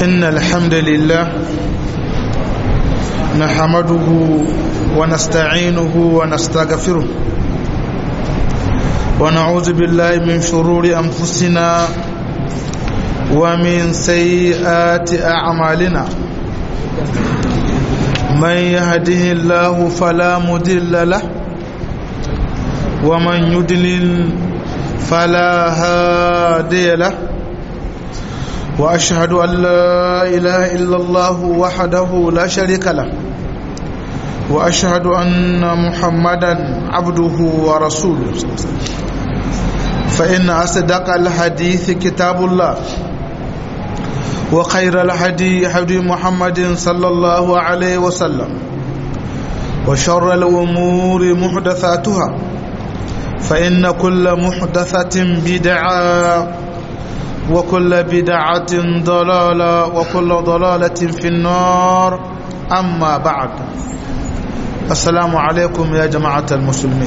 إن الحمد لله نحمده ونستعينه ونستغفره ونعوذ بالله من شرور أنفسنا ومن سيئات أعمالنا من يهده الله فلا مضل له ومن يضلل فلا هادي له واشهد ان لا اله الا الله وحده لا شريك له واشهد ان محمدا عبده ورسوله فان اصدق الحديث كتاب الله وخير الهدي هدي محمد صلى الله عليه وسلم وشر الامور محدثاتها فإن كل محدثة بدعة وكل بدعة ضلالة وكل ضلالة في النار أما بعد السلام عليكم يا جماعة المسلمين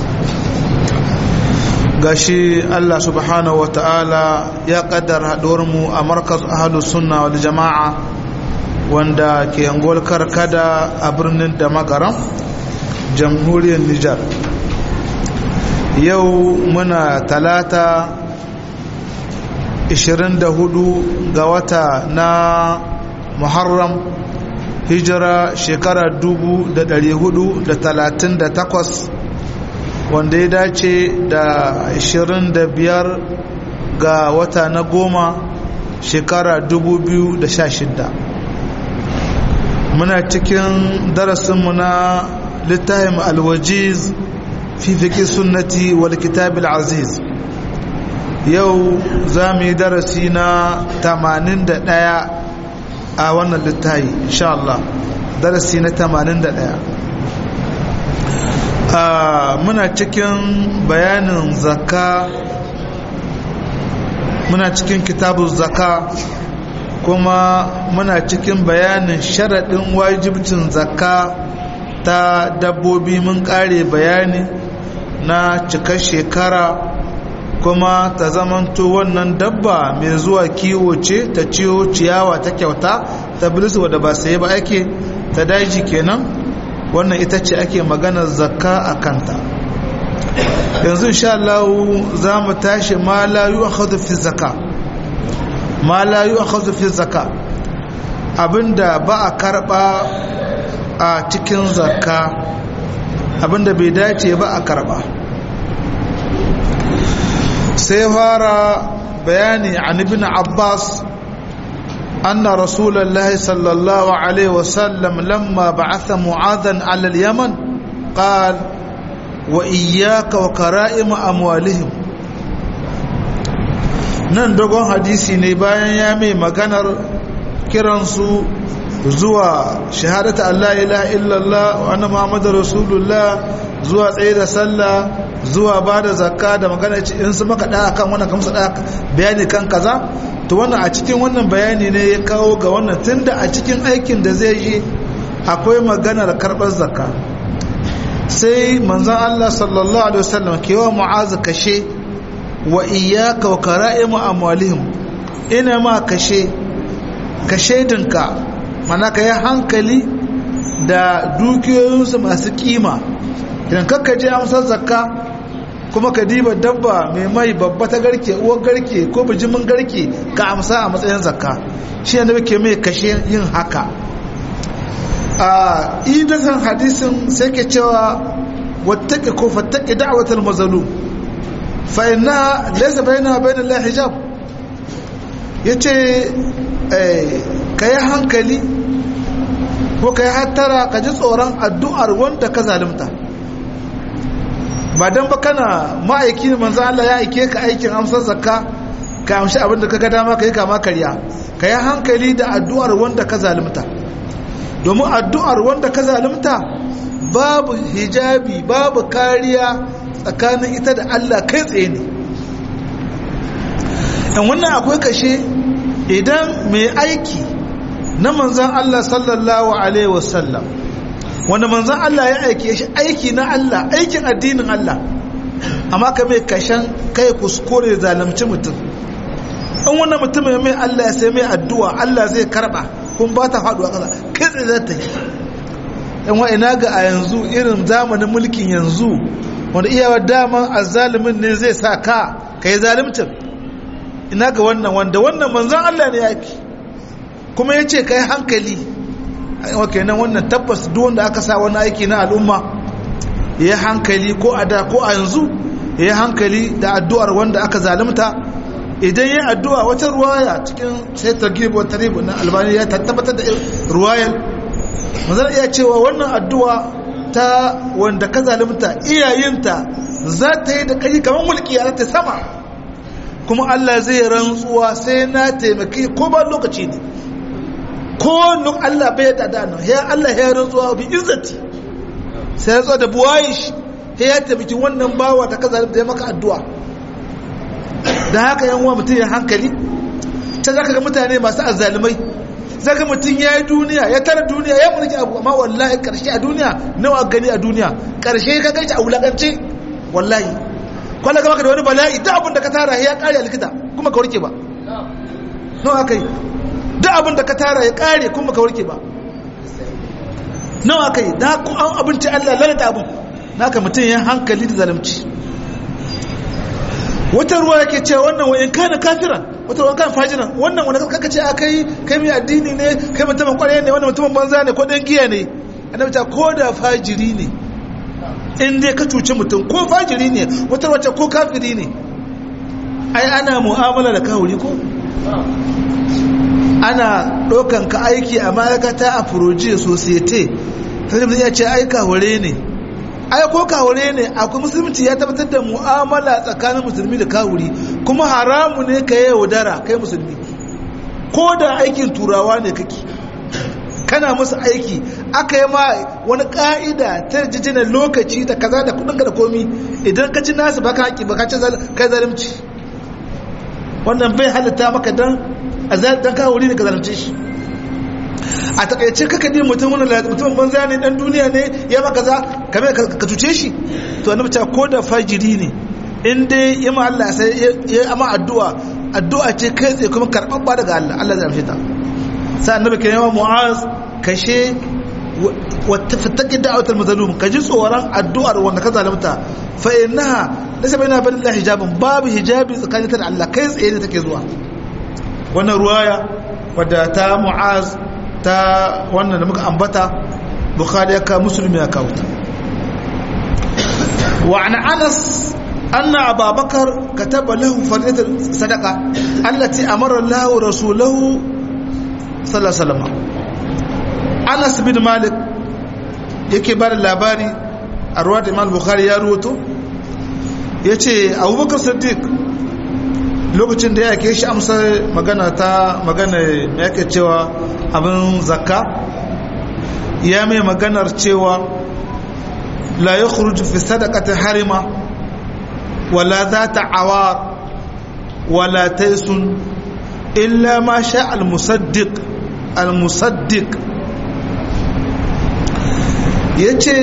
gashi Allah subhanahu wa ta'ala ya kaddar mu a markaz ahalus sunna wal jama'a wanda ke angol karkada a birnin da magaram jamhuriyar Nijar yau muna talata 24 ga wata na muharram hijira shekara 438 wanda ya dace da 25 ga wata na goma shekara 2016 muna cikin darasinmu na littafin alwajiz في فقه السنة والكتاب العزيز يو زامي درسينا تمانين دقايا آوانا للتاي إن شاء الله درسينا تمانين دقايا muna cikin bayanin zaka muna cikin kitabun zaka kuma muna cikin bayanin sharaɗin wajibcin zaka ta dabbobi mun ƙare bayani na cikar shekara kuma ta zamanto wannan dabba mai zuwa kiwo ce ta ciwo ciyawa ta kyauta ta bilisu wadda ba sai ba ake ta daji kenan wannan ita ce ake maganar zakka a kanta yanzu insha Allah za mu tashi ma la yu'khadhu fi zakka ma la yu'khadhu fi zakka abinda ba a karba a cikin zakka abinda bai dace ba a karba sai fara bayani an ibn abbas anna rasulullahi sallallahu alaihi wasallam lamma ba'atha mu'adhan ala al-yaman qal wa iyyaka wa kara'im amwalihim nan dogon hadisi ne bayan ya mai maganar kiransu zuwa shahadata Allah ilaha illallah wa anna muhammadar rasulullah zuwa tsaye da sallah zuwa ba da zakka da magana ce in su maka ɗaya kan wannan kamsa ɗaya bayani kan kaza to wannan a cikin wannan bayani ne ya kawo ga wannan tunda a cikin aikin da zai yi akwai maganar karɓar zakka sai manzon Allah sallallahu alaihi wasallam ke wa mu'azu kashe wa iyyaka wa kara'imu amwalihim ina ma kashe kashe dinka mana ka yi hankali da dukiyoyinsu masu kima idan kakka je amsar zakka kuma ka diba dabba mai mai babba ta garke uwar garke ko bijimin garke ka amsa a matsayin zakka shi ne ke mai kashe yin haka a idasan hadisin sai ke cewa wattake ko fattake da'watul mazlum fa inna laysa bainaha bainal la hijab yace ka yi hankali ko ka yi hattara ka ji tsoron addu'ar wanda ka zalimta ba don ba kana ma'aiki manzan Allah ya aike ka aikin amsar zakka ka amshi abin da ka ga dama ka yi kama karya ka yi hankali da addu'ar wanda ka zalimta domin addu'ar wanda ka zalimta babu hijabi babu kariya tsakanin ita da Allah kai tsaye ne in wannan akwai kashe idan mai aiki na manzan Allah sallallahu Alaihi wasallam wanda manzan Allah ya aike shi aiki na Allah aikin addinin Allah amma ka mai kashen kai kuskure zalimci mutum in wannan mutum ya mai Allah ya sai mai addu'a Allah zai karba kun ba ta faduwa kasa kai tsaye za ta yi yan wa ina ga a yanzu irin zamanin mulkin yanzu wanda iyawa daman azzalimin ne zai sa ka ka yi zalimcin ina ga wannan wanda wannan manzan Allah ne yaki kuma ya ce ka yi hankali a kenan wannan tabbas duk wanda aka sa wani aiki na al'umma ya yi hankali ko a da ko a yanzu ya yi hankali da addu'ar wanda aka zalimta idan yi addu'a wata ruwaya cikin sai targhib wa tarhib na albani ya tabbatar da ruwayar manzon iya cewa wannan addu'a ta wanda ka zalimta iyayinta za ta yi da kai kamar mulki a ta sama kuma Allah zai rantsuwa sai na taimaki ko ba lokaci ne ko nuk Allah bai da dano ya Allah ya rantsuwa bi izzati sai ya da buwayi shi ya taimaki wannan bawa ta ka zalimta ya maka addu'a da haka yan uwa mutum ya hankali ta zaka ga mutane masu azzalumai zaka mutum ya yi duniya ya tara duniya ya mulki abu amma wallahi karshe a duniya nawa gani a duniya karshe ka gaji a wulakance wallahi kwallo ga maka da wani bala'i duk abin da ka tara ya kare a likita kuma ka warke ba nawa aka yi duk abin da ka tara ya kare kuma ka warke ba nawa aka yi da an abinci allah lalata abin naka mutum ya hankali da zalunci wata ruwa yake cewa wannan wa in kana kafiran wata ruwa kan fajiran wannan wanda kaka ce akai kai mai addini ne kai mutumin kwarai ne wannan mutumin banza ne ko dan giya ne annabi ta ko da fajiri ne in dai ka cuci mutum ko fajiri ne wata ruwa ko kafiri ne ai ana mu'amala da kawuri ko ana ɗaukan ka aiki a ma'aikata a furoji societe sai mutum ya ce ai kawure ne ai ko kawure ne akwai musulunci ya tabbatar da mu'amala tsakanin musulmi da kawuri kuma haramu ne ka yi yaudara kai musulmi ko da aikin turawa ne kake kana musu aiki aka yi ma wani ka'ida ta jijinar lokaci da kaza da kudinka da komi idan ka ci nasu baka haƙi baka ci kai zalimci wannan bai halitta maka dan dan kawuri ne ka zalimce shi a takaice kaka ne mutum wani mutum banza ne dan duniya ne ya maka za kame ka cuce shi to annabi ta ko da fajiri ne in dai ya ma Allah sai ya ama addu'a addu'a ce kai tsaye kuma karɓaɓɓa daga Allah Allah zai amshe ta sai annabi ke yawa mu'az kashe wata fitaki da'awatul mazlum ka ji tsoron addu'ar wanda ka zalunta fa innaha laysa baina bal hijabun babu hijabi tsakanin ta da Allah kai tsaye ne take zuwa wannan ruwaya wadda ta mu'az ta wannan da muka ambata bukhari ya ka musulmi ya kawo ta wa an anas anna ababakar kataba lahu fardatan sadaqa allati amara Allah rasulahu sallallahu alaihi wasallam anas bin malik yake bada labari a ruwa da imam bukhari ya ruwato yace abubakar siddiq lokacin da ya ke shi amsa magana ta magana ya ke cewa abin zakka ya mai maganar cewa la ya kuruji fi sadakatin harima wala za ta awar wala taisun illa ma sha al-musaddiq al-musaddiq ya ce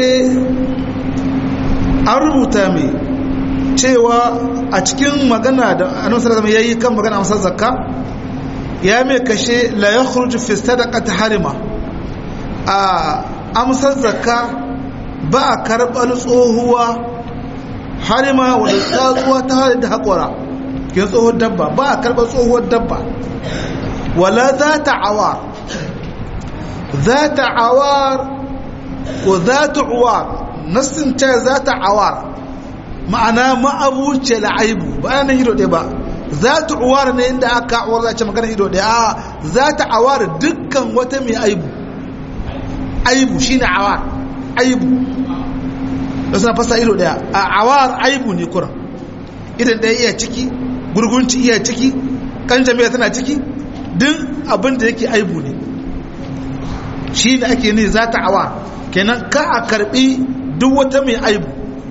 an rubuta mai cewa a cikin magana da annabi sallallahu alaihi yayi kan magana amsar zakka ya mai kashe la yakhruju fi sadaqati harima a amsar zakka ba a karɓar tsohuwa harima wadda tsazuwa ta hada da haƙura ke tsohon dabba ba a karɓar tsohuwar dabba wala za ta awar za ta awar ko za ta uwar nassin ce za ta awar ma'ana ma'abuce la'aibu ba nan ido ɗaya ba za ta uwar ne inda aka awar za ce magana ido ɗaya a za ta awar dukkan wata mai aibu aibu shine awar aibu da suna fasa ido ɗaya a awar aibu ne kuran idan ɗaya iya ciki gurgunci iya ciki kan jami'a tana ciki duk abin da yake aibu ne shi da ake ne za ta awar kenan ka a karɓi duk wata mai aibu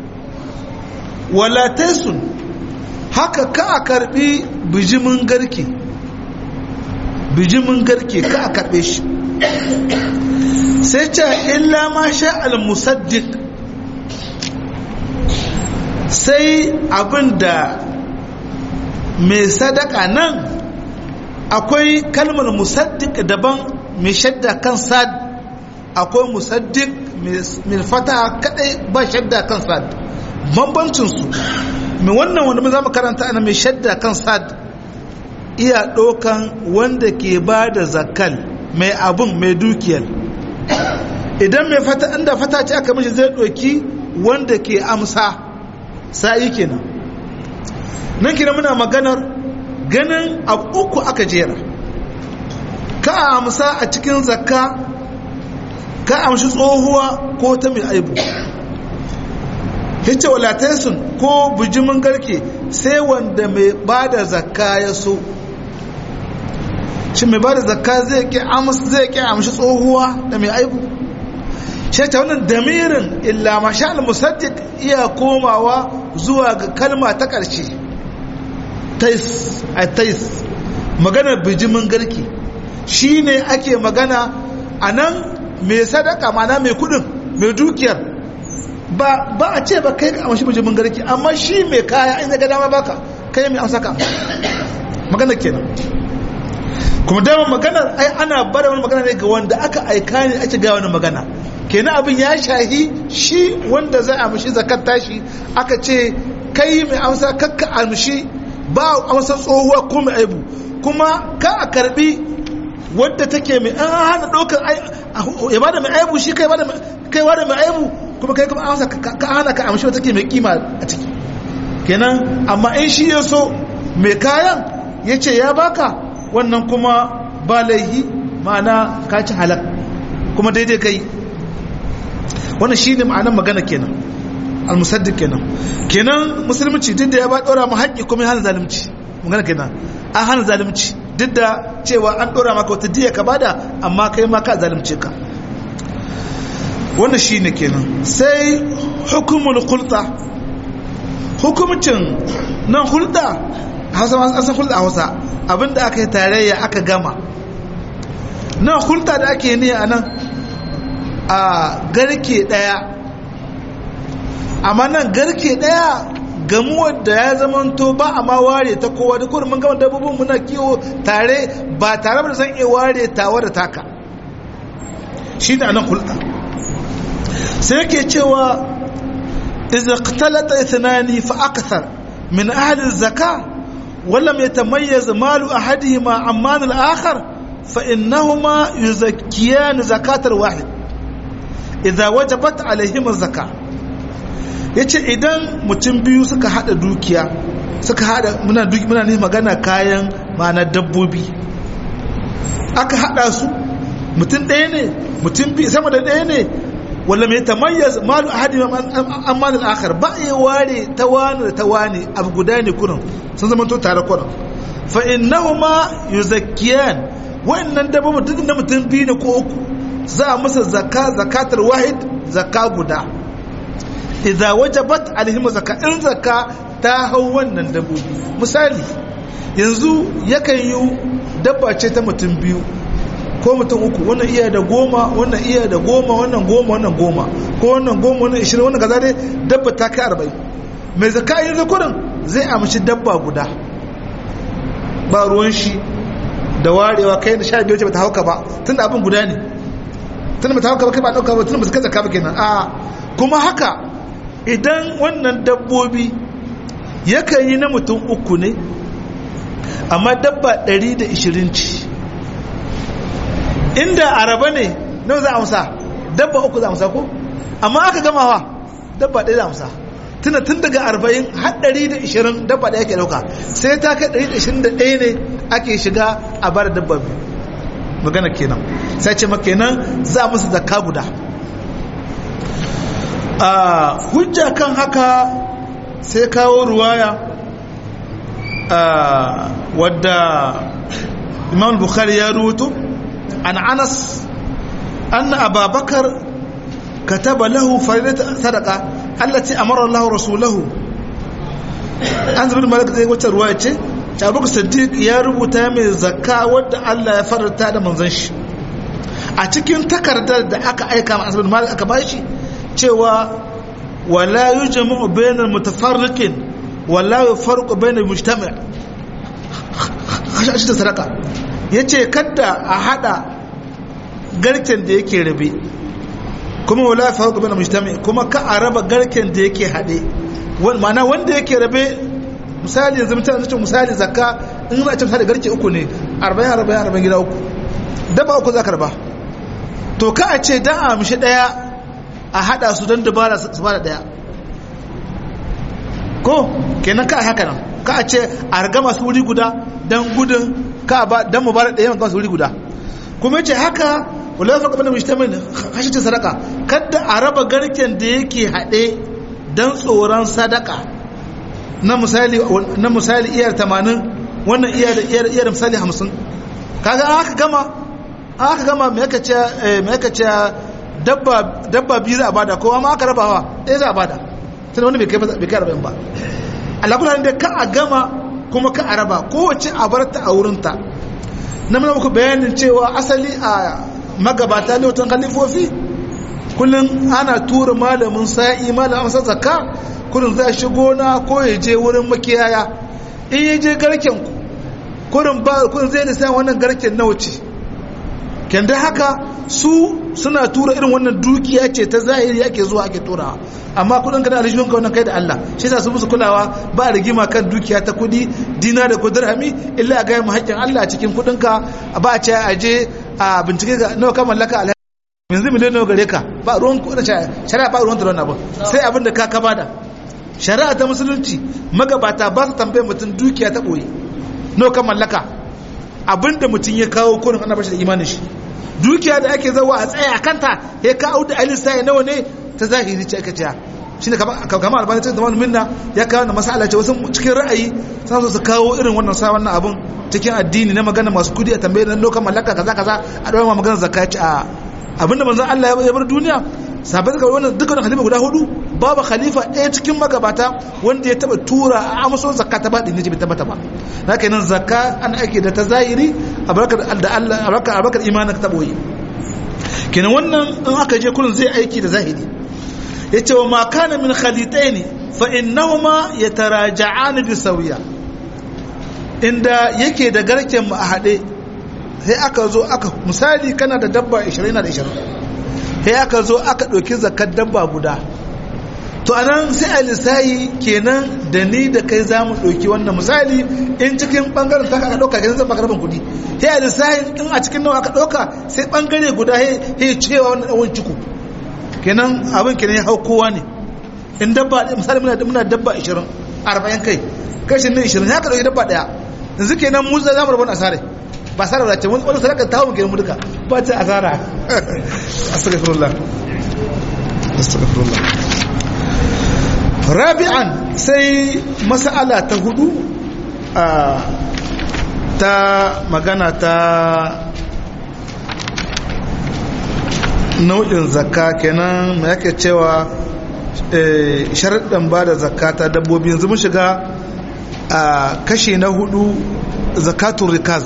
wala taisun haka ka a karbi bijimin garke bijimin garke ka a karbe shi sai ce illa ma sha al-musaddiq sai abinda mai sadaka nan akwai kalmar musaddiq daban mai shadda kan sad akwai musaddiq mai fata kadai ba shadda kan sad bambancinsu mai wannan wanda mu za mu karanta ana mai shadda kan sad iya ɗaukan wanda ke ba da zakal mai abun mai dukiyar idan mai fata inda fata ce aka mishi zai ɗauki wanda ke amsa sa'i kenan nan kina muna maganar ganin abu uku aka jera ka amsa a cikin zakka ka amshi tsohuwa ko ta mai aibu hice walataisun ko bijimin garke sai wanda mai ba da zakka ya so shi mai ba da zakka zai ƙi amshi tsohuwa da mai aibu shi ta wannan damirin illa mashal musaddiq iya komawa zuwa ga kalma ta ƙarshe tais a tais maganar bijimin garke shi ne ake magana a nan mai sadaka mana mai kudin mai dukiyar ba a ce ba kai ka amshi bijimin garke amma shi mai kaya in ga dama baka kai mai amsa ka magana kenan kuma dama maganar ai ana bada wani magana ne ga wanda aka aika ne ake ga wani magana kenan abin ya shahi shi wanda zai amshi zakat tashi aka ce kai mai amsa kakka amshi ba amsa tsohuwa ko mai aibu kuma ka a karbi wadda take mai an hana ɗaukar ya bada mai aibu shi kai bada mai aibu kuma kai kuma amsa ka hana ka amshi wadda take mai kima a ciki kenan amma in shi ya so mai kayan ya ce ya baka wannan kuma ba laihi ma'ana ka ci halak kuma daidai kai wannan shi ne ma'anar magana kenan almusaddiq kenan kenan musulunci duk da ya ba ɗora mu haƙƙi kuma ya hana zalunci magana kenan an hana zalunci duk da cewa an ɗora maka wata diya ka bada amma kai ma ka zalunce ka wannan shi ne kenan sai hukumul hulɗa hukumcin nan hulɗa hausa an san hulɗa hausa abinda aka yi tarayya aka gama nan hulɗa da ake ne a nan a garke ɗaya amma nan garke ɗaya gamuwar da ya zamanto ba a ma ware ta kowa da kuma mun gama dabbobin muna kiwo tare ba tare da san iya ware tawa da taka shi ne anan hulɗa sai yake cewa idza qatalata ithnani fa akthar min ahli zaka ولم يتميز مال أحدهما عن مال الآخر فإنهما يزكيان زكاة الواحد إذا وجبت عليهما الزكاة yace idan mutum biyu suka hada dukiya suka hada muna duki muna ne magana kayan ma'ana dabbobi aka hada su mutum ɗaya ne mutum biyu sama da ɗaya ne wala mai tamayyaz malu ahadi an malin akhar ba ya ware ta wani da ta wani abu guda ne kurin sun zama to tare kurin fa innahuma yuzakkiyan wa'annan dabbobin duk na mutum biyu ne ko uku za a masa zakka zakatar wahid zakka guda idza wajabat alaihim zakka in zakka ta hau wannan dabbobi misali yanzu yakan yi dabba ce ta mutum biyu ko mutum uku wannan iya da goma wannan iya da goma wannan goma wannan goma ko wannan goma wannan ishirin wannan gaza dai dabba ta kai arba'in mai zaka yin zakurin zai amshi dabba guda ba ruwan shi da warewa kai da sha biyar ce bata hauka ba tun da abin guda ne tun da bata hauka ba kai ba ɗauka ba tun da ba su kai zaka ba kenan a kuma haka idan wannan dabbobi yakan yi na mutum uku ne amma dabba 120 ce inda araba ne nawa za a amsa dabba uku za a amsa ko amma aka gama wa dabba ɗaya za a amsa tuna tun daga arba'in har ɗari da ishirin dabba ɗaya ke ɗauka sai ta kai ɗari da ishirin da ɗaya ne ake shiga a bar dabba biyu magana kenan sai ce maka kenan za musu zakka guda a hujja kan haka sai kawo ruwaya wadda imam bukhari ya rubuto عن أنس أن أبا بكر كتب له فريدة صدقة التي أمر الله رسوله أنس بن مالك زي وجه رواية أبو بكر الصديق يا rubuta mai zakka wadda Allah ya faranta da manzon shi a cikin takardar da aka aika ma Anas bin Malik aka bashi cewa wala yujma'u bainal mutafarriqin wala yufarqu bainal mujtami' hashe ta sadaka ya ce kadda a hada garken da yake rabe kuma wala faru kuma mujtami kuma ka a raba garken da yake hade ma'ana wanda yake rabe misali yanzu mutane ce misali zakka in za a ce misali garke uku ne 40 40 40 gida uku daba uku za ka raba to ka a ce dan a mishi daya a hada su don dubara su bada daya ko kenan ka haka nan ka a ce a riga masu wuri guda don gudun ka ba don mu bada daya masu wuri guda kuma ce haka wala fa kamar mujtamin hashi ta sadaka kada a raba garken da yake hade dan tsoron sadaka na misali na misali iyar 80 wannan iyar iyar iyar misali 50 kaga aka gama aka gama me yake ce me yake ce dabba dabba biyu za a bada kowa ma aka rabawa ɗaya za a bada sai wanda bai kai bai kai rabin ba Allah kula da ka a gama kuma ka a raba kowace a bar ta a wurinta na muna muku bayanin cewa asali a magabata ne watan khalifofi kullum ana tura malamin sa'i malamin amsa zakka kullum zai shigo na ko ya je wurin makiyaya in ya je garken ku kullum ba kullum zai lissa wannan garken nawa ce kenda haka su suna tura irin wannan dukiya ce ta zahiri ake zuwa ake turawa amma kudin ka da alishun ka wannan kai da Allah shi yasa su musu kulawa ba rigima kan dukiya ta kudi dina da kudirhami illa a gaya mu haƙƙin Allah cikin kudin ka ba a ce a je a bincike ga nawa ka mallaka alhaji yanzu miliyan nawa gare ka ba ruwan kudin shari'a ba ruwan da wannan abin sai abin da ka ka bada shari'a ta musulunci magabata ba su tambaye mutum dukiya ta boye nawa ka mallaka abinda mutum ya kawo kurin ana bashi da imanin shi dukiya da ake zawa a tsaya a kanta ya kawo da alisa ya nawa ne ta zahiri ce aka ciya shi ne kama albani cikin zamanin minna ya kawo da masala ce wasu cikin ra'ayi suna so su kawo irin wannan sa wannan abun cikin addini na magana masu kudi a tambaye na lokacin mallaka kaza kaza a ɗaura magana zakka ci a abinda manzon Allah ya bar duniya sabai daga wannan dukkan khalifa guda hudu babu khalifa ɗaya cikin magabata wanda ya taba tura a amso zakka ta baɗi ne bai tabbata ba na kai nan zakka an ake da ta zahiri a barkar da Allah a barkar a barkar imanin ka taboyi kenan wannan in aka je kullun zai aiki da zahiri yace wa ma kana min khalitayn fa innahuma yataraja'an bi sawiya inda yake da garken mu a hade sai aka zo aka misali kana da dabba 20 na da 20 sai aka zo aka ɗauki zakar dabba guda to anan sai a lissayi kenan da ni da kai za mu ɗauki wannan misali in cikin ɓangaren ta aka ɗauka kenan zan baka rabin kuɗi sai a lissayi in a cikin nawa aka ɗauka sai ɓangare guda ya cewa wannan ɗan ciko kenan abin kenan ya hau kowa ne in dabba misali muna muna dabba 20 40 kai kashin ne 20 ya ka ɗauki dabba ɗaya yanzu kenan mu za mu rabon asare ba asara da ce wani sadaka ta hau mu kenan mu duka ba ta asara astaghfirullah astaghfirullah rabi'an sai mas'ala ta hudu ta magana ta nau'in zakka kenan mai yake cewa sharaɗin ba da zakka ta dabbobi yanzu mun shiga a kashe na hudu zakatun rikaz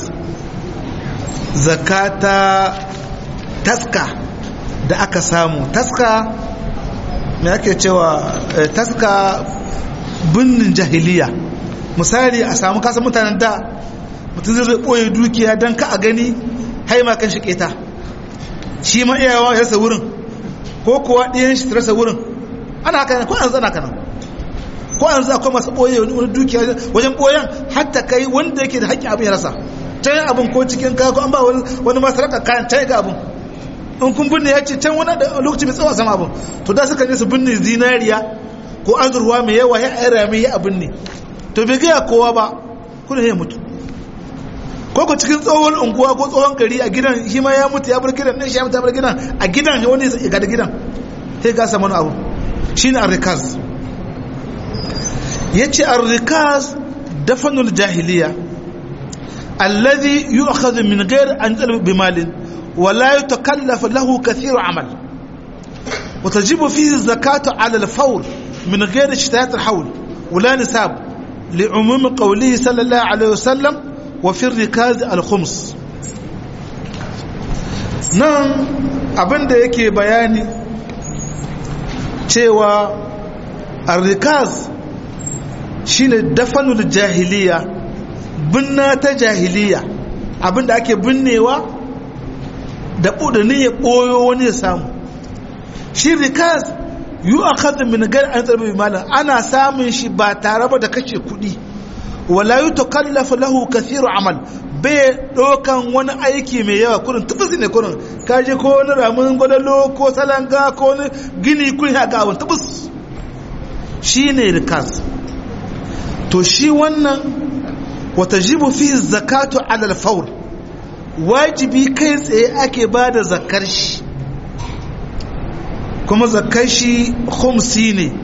zakata taska da aka samu taska me ake cewa taska binnin jahiliya misali a samu kasa mutanen da mutum zai ɓoye dukiya don ka a gani haima kan shi keta shi ma iyawa ya rasa wurin ko kuwa ɗiyan shi rasa wurin ana haka ko an zana kana ko an za akwai masu ɓoye wani dukiya wajen ɓoyen hatta kai wanda yake da haƙƙin abin ya rasa can abin ko cikin kago an ba wani masu raka kayan can ga abin in kun binne ya ce can wani lokaci mai tsawa sama abin to da suka ne su binne zinariya ko azurwa mai yawa ya aira mai ya abin ne to bai gaya kowa ba kuna ya mutu ko ko cikin tsohon unguwa ko tsohon gari a gidan shi ma ya mutu ya bar gidan ɗin shi ya mutu ya bar gidan a gidan wani ya gada gidan sai gasa mana abu shine arrikaz yace arrikaz dafanul jahiliya الذي يؤخذ من غير أن يطلب بمال ولا يتكلف له كثير عمل وتجب فيه الزكاة على الفور من غير اشتهات الحول ولا نساب لعموم قوله صلى الله عليه وسلم وفي الركاز الخمس nan abin da yake bayani cewa arrikaz shine dafanul jahiliya binna ta jahiliya abinda ake binnewa da ƙudurin ya ɓoyo wani ya samu shi rikas yi a kazin minigar an tsarbi malam ana samun shi ba tare ba da kashe kuɗi wala yi to kallafa lahu kasiru amal bai ɗaukan wani aiki mai yawa kurin tubus ne kurin kaje ko wani ramin gwadalo ko salanga ko wani gini kun ya ga abin tubus shi ne rikas to shi wannan wata jibu fi zakatu alal faul wajibi kai tsaye ake ba da zakar shi kuma zakar shi khumsi ne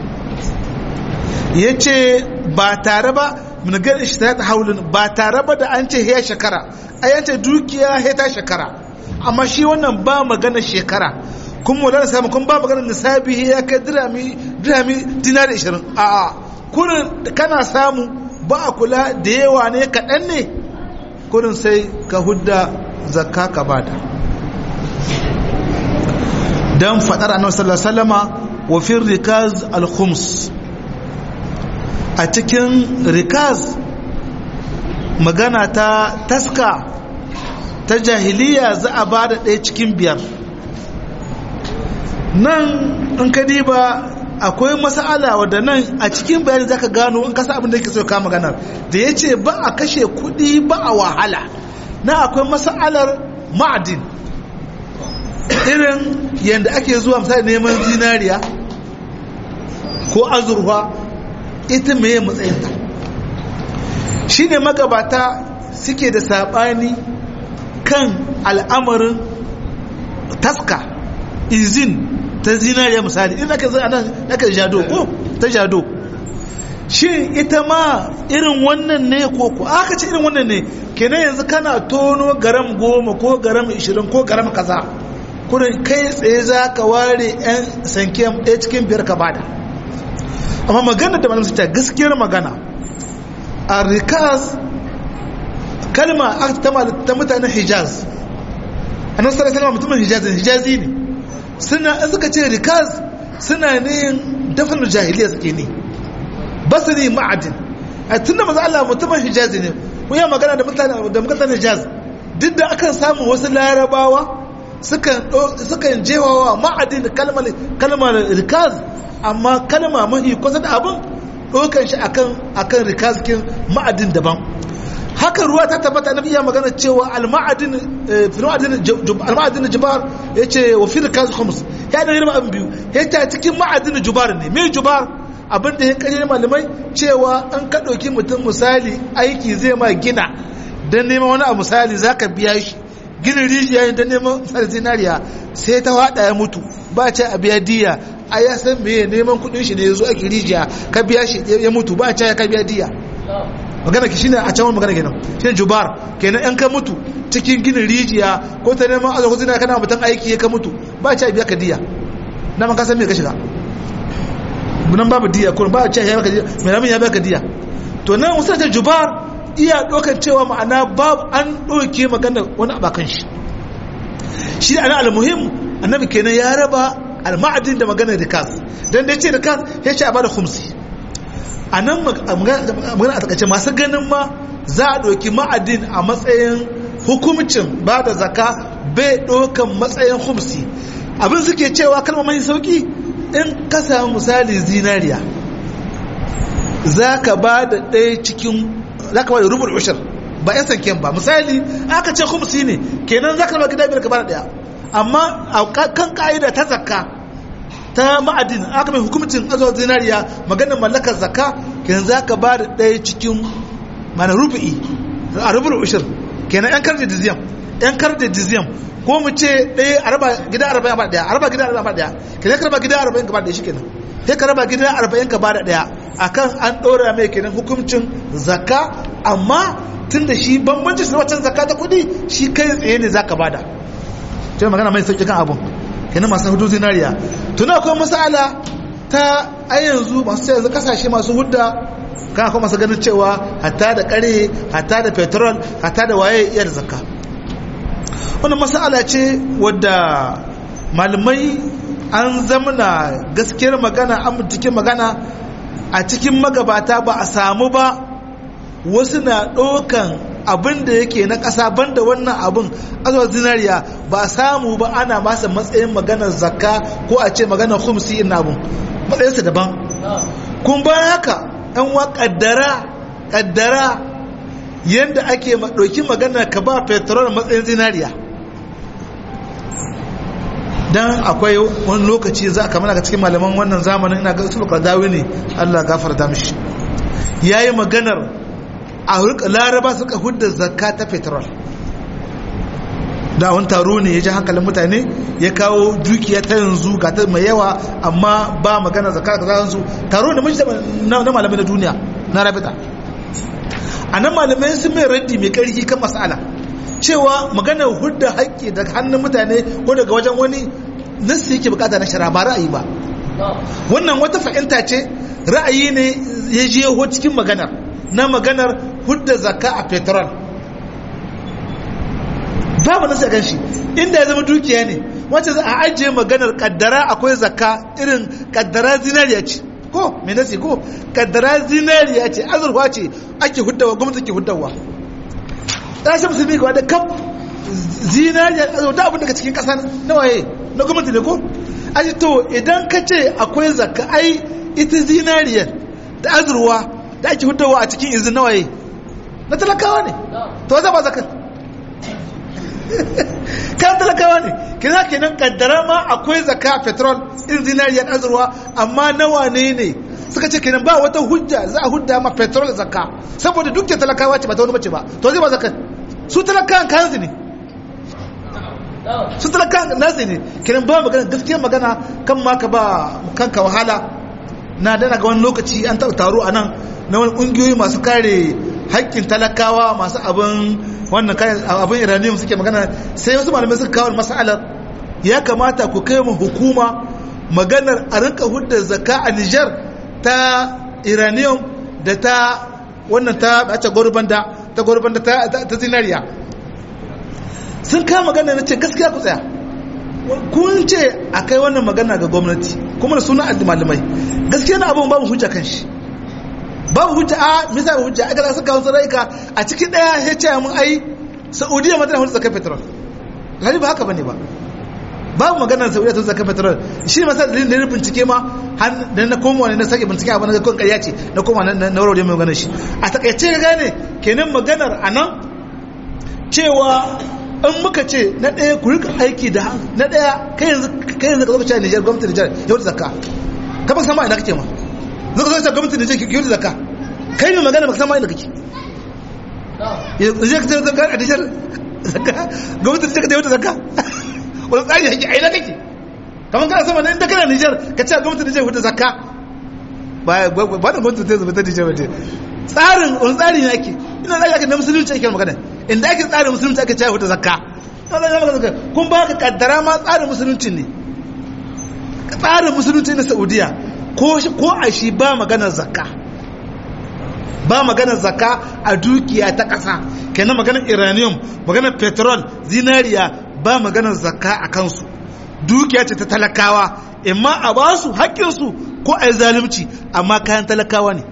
ya ce ba tare ba minagar shi ta haulun ba tare ba da an ce ya shekara a yance dukiya ya ta shekara amma shi wannan ba magana shekara kuma wadanda samu kuma ba magana nisabi ya kai dirami dirami dinari 20 a a kurin kana samu ba a kula da yawa ne kaɗan ne kurin sai ka hudda zakka ka bada dan faɗar annabi sallallahu alaihi wasallama wa fi rikaz al-khums a cikin rikaz magana ta taska ta jahiliya za a ba da ɗaya cikin biyar nan in ka diba akwai masala wadda nan a cikin bayani za ka gano in kasa abin da yake so ka maganar da ya ce ba a kashe kuɗi ba a wahala na akwai masalar ma'adin irin yadda ake zuwa misali neman zinariya ko azurfa ita meye matsayinta shi ne magabata suke da saɓani kan al'amarin taska izin ta zinariya misali ina ka zai anan aka jado ko ta jado shi ita ma irin wannan ne ko ko aka ce irin wannan ne kenan yanzu kana tono garam goma ko garam ishirin ko garam kaza kurin kai tsaye za ka ware 'yan sankiyan ɗaya cikin biyar ka bada amma magana da malam ta gaskiyar magana a rikaz kalma ta mutanen hijaz a nan sarar kalma mutumin hijaz ne hijazi ne suna suka ce rikaz suna ne dafin jahiliya suke ne ba su ne ma'adin a tun da maza Allah mutumin hijazi ne kun yi magana da mutanen hijaz duk da akan samu wasu larabawa sukan jewawa ma'adin kalmar rikaz amma kalma mahi kusa da abin ɗaukan shi akan rikazkin ma'adin daban haka ruwa ta tabbata na iya magana cewa al-ma'adin jubar ya ce wa fi rikaz khums ya da girma abin biyu ya ta cikin ma'adin jubar ne mai jubar abin da ya kare malamai cewa an ka ɗauki mutum misali aiki zai ma gina don neman wani a misali za ka biya shi ginin rijiya don neman misali zinariya sai ta waɗa ya mutu ba ce a biya diya a ya san meye neman kudin shi ne ya zo ake rijiya ka biya shi ya mutu ba a ce ya ka biya diya magana ki shine a can magana kenan shine jubar kenan yan ka mutu cikin ginin rijiya ko ta neman azo kuzina kana mutan aiki ya ka mutu ba a ce a biya ka diya na man ka san me ka shiga nan babu diya ko ba a ce ya baka diya mai ramin ya baka diya to nan wasu ta jubar iya dokan cewa ma'ana babu an doke magana wani abakan shi shi ana almuhim annabi kenan ya raba al-ma'adin da magana rikas dan da yace rikas ya ce a bada khumsi anan magana a takaice masu ganin ma za a doki ma'adin a matsayin hukumcin ba da zaka bai dokan matsayin khumsi abin suke cewa kalmar mai sauki in ka samu misali zinariya za ka ba da ɗaya cikin za ka ba da rubul ushir ba ya sanken ba misali aka ce khumsi ne kenan za ka ba gida biyar ka ba da ɗaya amma a kan ka'ida ta zakka ta ma'adin aka mai hukumcin azuwa zinariya maganin mallakar zakka kenan za ka ba da ɗaya cikin mana rubu'i a rubul ushir kenan yan karda diziyam yan karda diziyam ko mu ce ɗaya a raba gida arba'in ba ɗaya a raba gida arba'in ba ɗaya kenan ka raba gida arba'in ka ba ɗaya shi kenan sai ka raba gida arba'in ka ba da ɗaya akan an ɗora mai kenan hukumcin zakka amma tun da shi bambanci su wacce zakka ta kuɗi shi kai tsaye ne za ka bada ce magana mai sauƙi kan abun kenan masu hudu zinariya tuna akwai masala ta a yanzu masu sai yanzu kasashe masu hudda kan akwai masu ganin cewa hatta da kare hatta da petrol hatta da waye iya da zakka wannan masala ce wadda malamai an zamana gaskiyar magana an mutukin magana a cikin magabata ba a samu ba wasu na ɗaukan abin da yake na ƙasa banda wannan abin azuwa zinariya ba samu ba ana masa matsayin maganar zakka ko a ce maganar humsi ina abin matsayinsa daban kun bayan haka yan wa ƙaddara ƙaddara yadda ake ɗauki maganar ka ba petrol matsayin zinariya dan akwai wani lokaci za ka mana cikin malaman wannan zamanin ina ga usul qadawi ne Allah gafarta mishi yayi maganar a laraba suka hudda zakka ta petrol da wani taro ne ya ji hankalin mutane ya kawo dukiya ta yanzu ga ta mai yawa amma ba magana zakka ta yanzu taro ne mashi na malamai na duniya na rabita a nan malamai sun mai raddi mai karfi kan masala cewa magana hudda haƙƙi daga hannun mutane ko daga wajen wani nasu yake bukata na shara ba ra'ayi ba wannan wata fahimta ce ra'ayi ne ya je cikin maganar na maganar hudda zakka a petrol babu nasu a ganshi inda ya zama dukiya ne wacce za a ajiye maganar kaddara akwai zakka irin kaddara zinariya ce ko mai nasi ko kaddara zinariya ce azurfa ce ake huddawa gwamnati ke huddawa ƙasar musulmi ga wadda kaf zinariya azurfa abin daga cikin ƙasa na waye na gwamnati ne ko aji to idan ka ce akwai zakka ai ita zinariyar da azurwa da ake huddawa a cikin izin na waye na talakawa ne to za ba zakar kan talakawa ne kina kenan kaddara ma akwai zaka petrol irin zinariyar azurwa amma nawa ne ne suka ce kenan ba wata hujja za a hudda ma petrol zakka saboda duk talakawa ce ba ta wani bace ba to zai ba zakar su talakawan kansu ne su talakawan nasu ne kenan ba magana gaskiyar magana kan ma ka ba kanka wahala na dana ga wani lokaci an taɓa taro a nan na wani ƙungiyoyi masu kare haƙƙin talakawa masu abin wannan kayan abin iranium suke magana sai wasu malamai suka kawo masalar ya kamata ku kai mu hukuma maganar a rinka hudda zakka a Nijar ta iranium da ta wannan ta bace gurbanda ta gurbanda ta ta zinariya sun kama magana na ce gaskiya ku tsaya kun ce a kai wannan magana ga gwamnati kuma da suna malamai gaskiya na abin babu hujja kan shi babu hujja a misa babu hujja aka suka kawo sarraika a cikin daya ya ce mun ai saudiya ma tana hudu zakar petrol lari ba haka bane ba babu magana saudiya ta zakar petrol shi masa dalilin da na bincike ma da na koma ne na sake bincike abin da kan ƙarya ce na koma na na warware mai magana shi a takaice ga gane kenan maganar anan cewa in muka ce na ɗaya ku rika aiki da na ɗaya kai yanzu kai yanzu ka zo ka ce Niger gwamnati Niger yau da zakka ka ba san ma ina kake ma zo ka zo ka gwamnati Niger yau da zakka kai ne magana ba san ma ina kake yanzu ka ce zakka a Niger zakka gwamnati Niger ka yau da zakka wani tsari yake a ina kake kamar kana sama na inda kana Niger ka ce gwamnati Niger yau da zakka ba ba da gwamnati Niger ta Niger ba tsarin wani tsari ne ake ina tsari ake na musulunci ake magana inda ake tsarin musulunci ake cewa da zakka kun ba ka kaddara ma tsarin musulunci ne tsarin musulunci na saudiya ko a shi ba maganar zakka ba maganar zakka a dukiya ta ƙasa kenan maganar iranium maganar petrol zinariya ba maganar zakka a kansu dukiya ce ta talakawa imma a ba su haƙƙinsu ko a yi zalunci amma kayan talakawa ne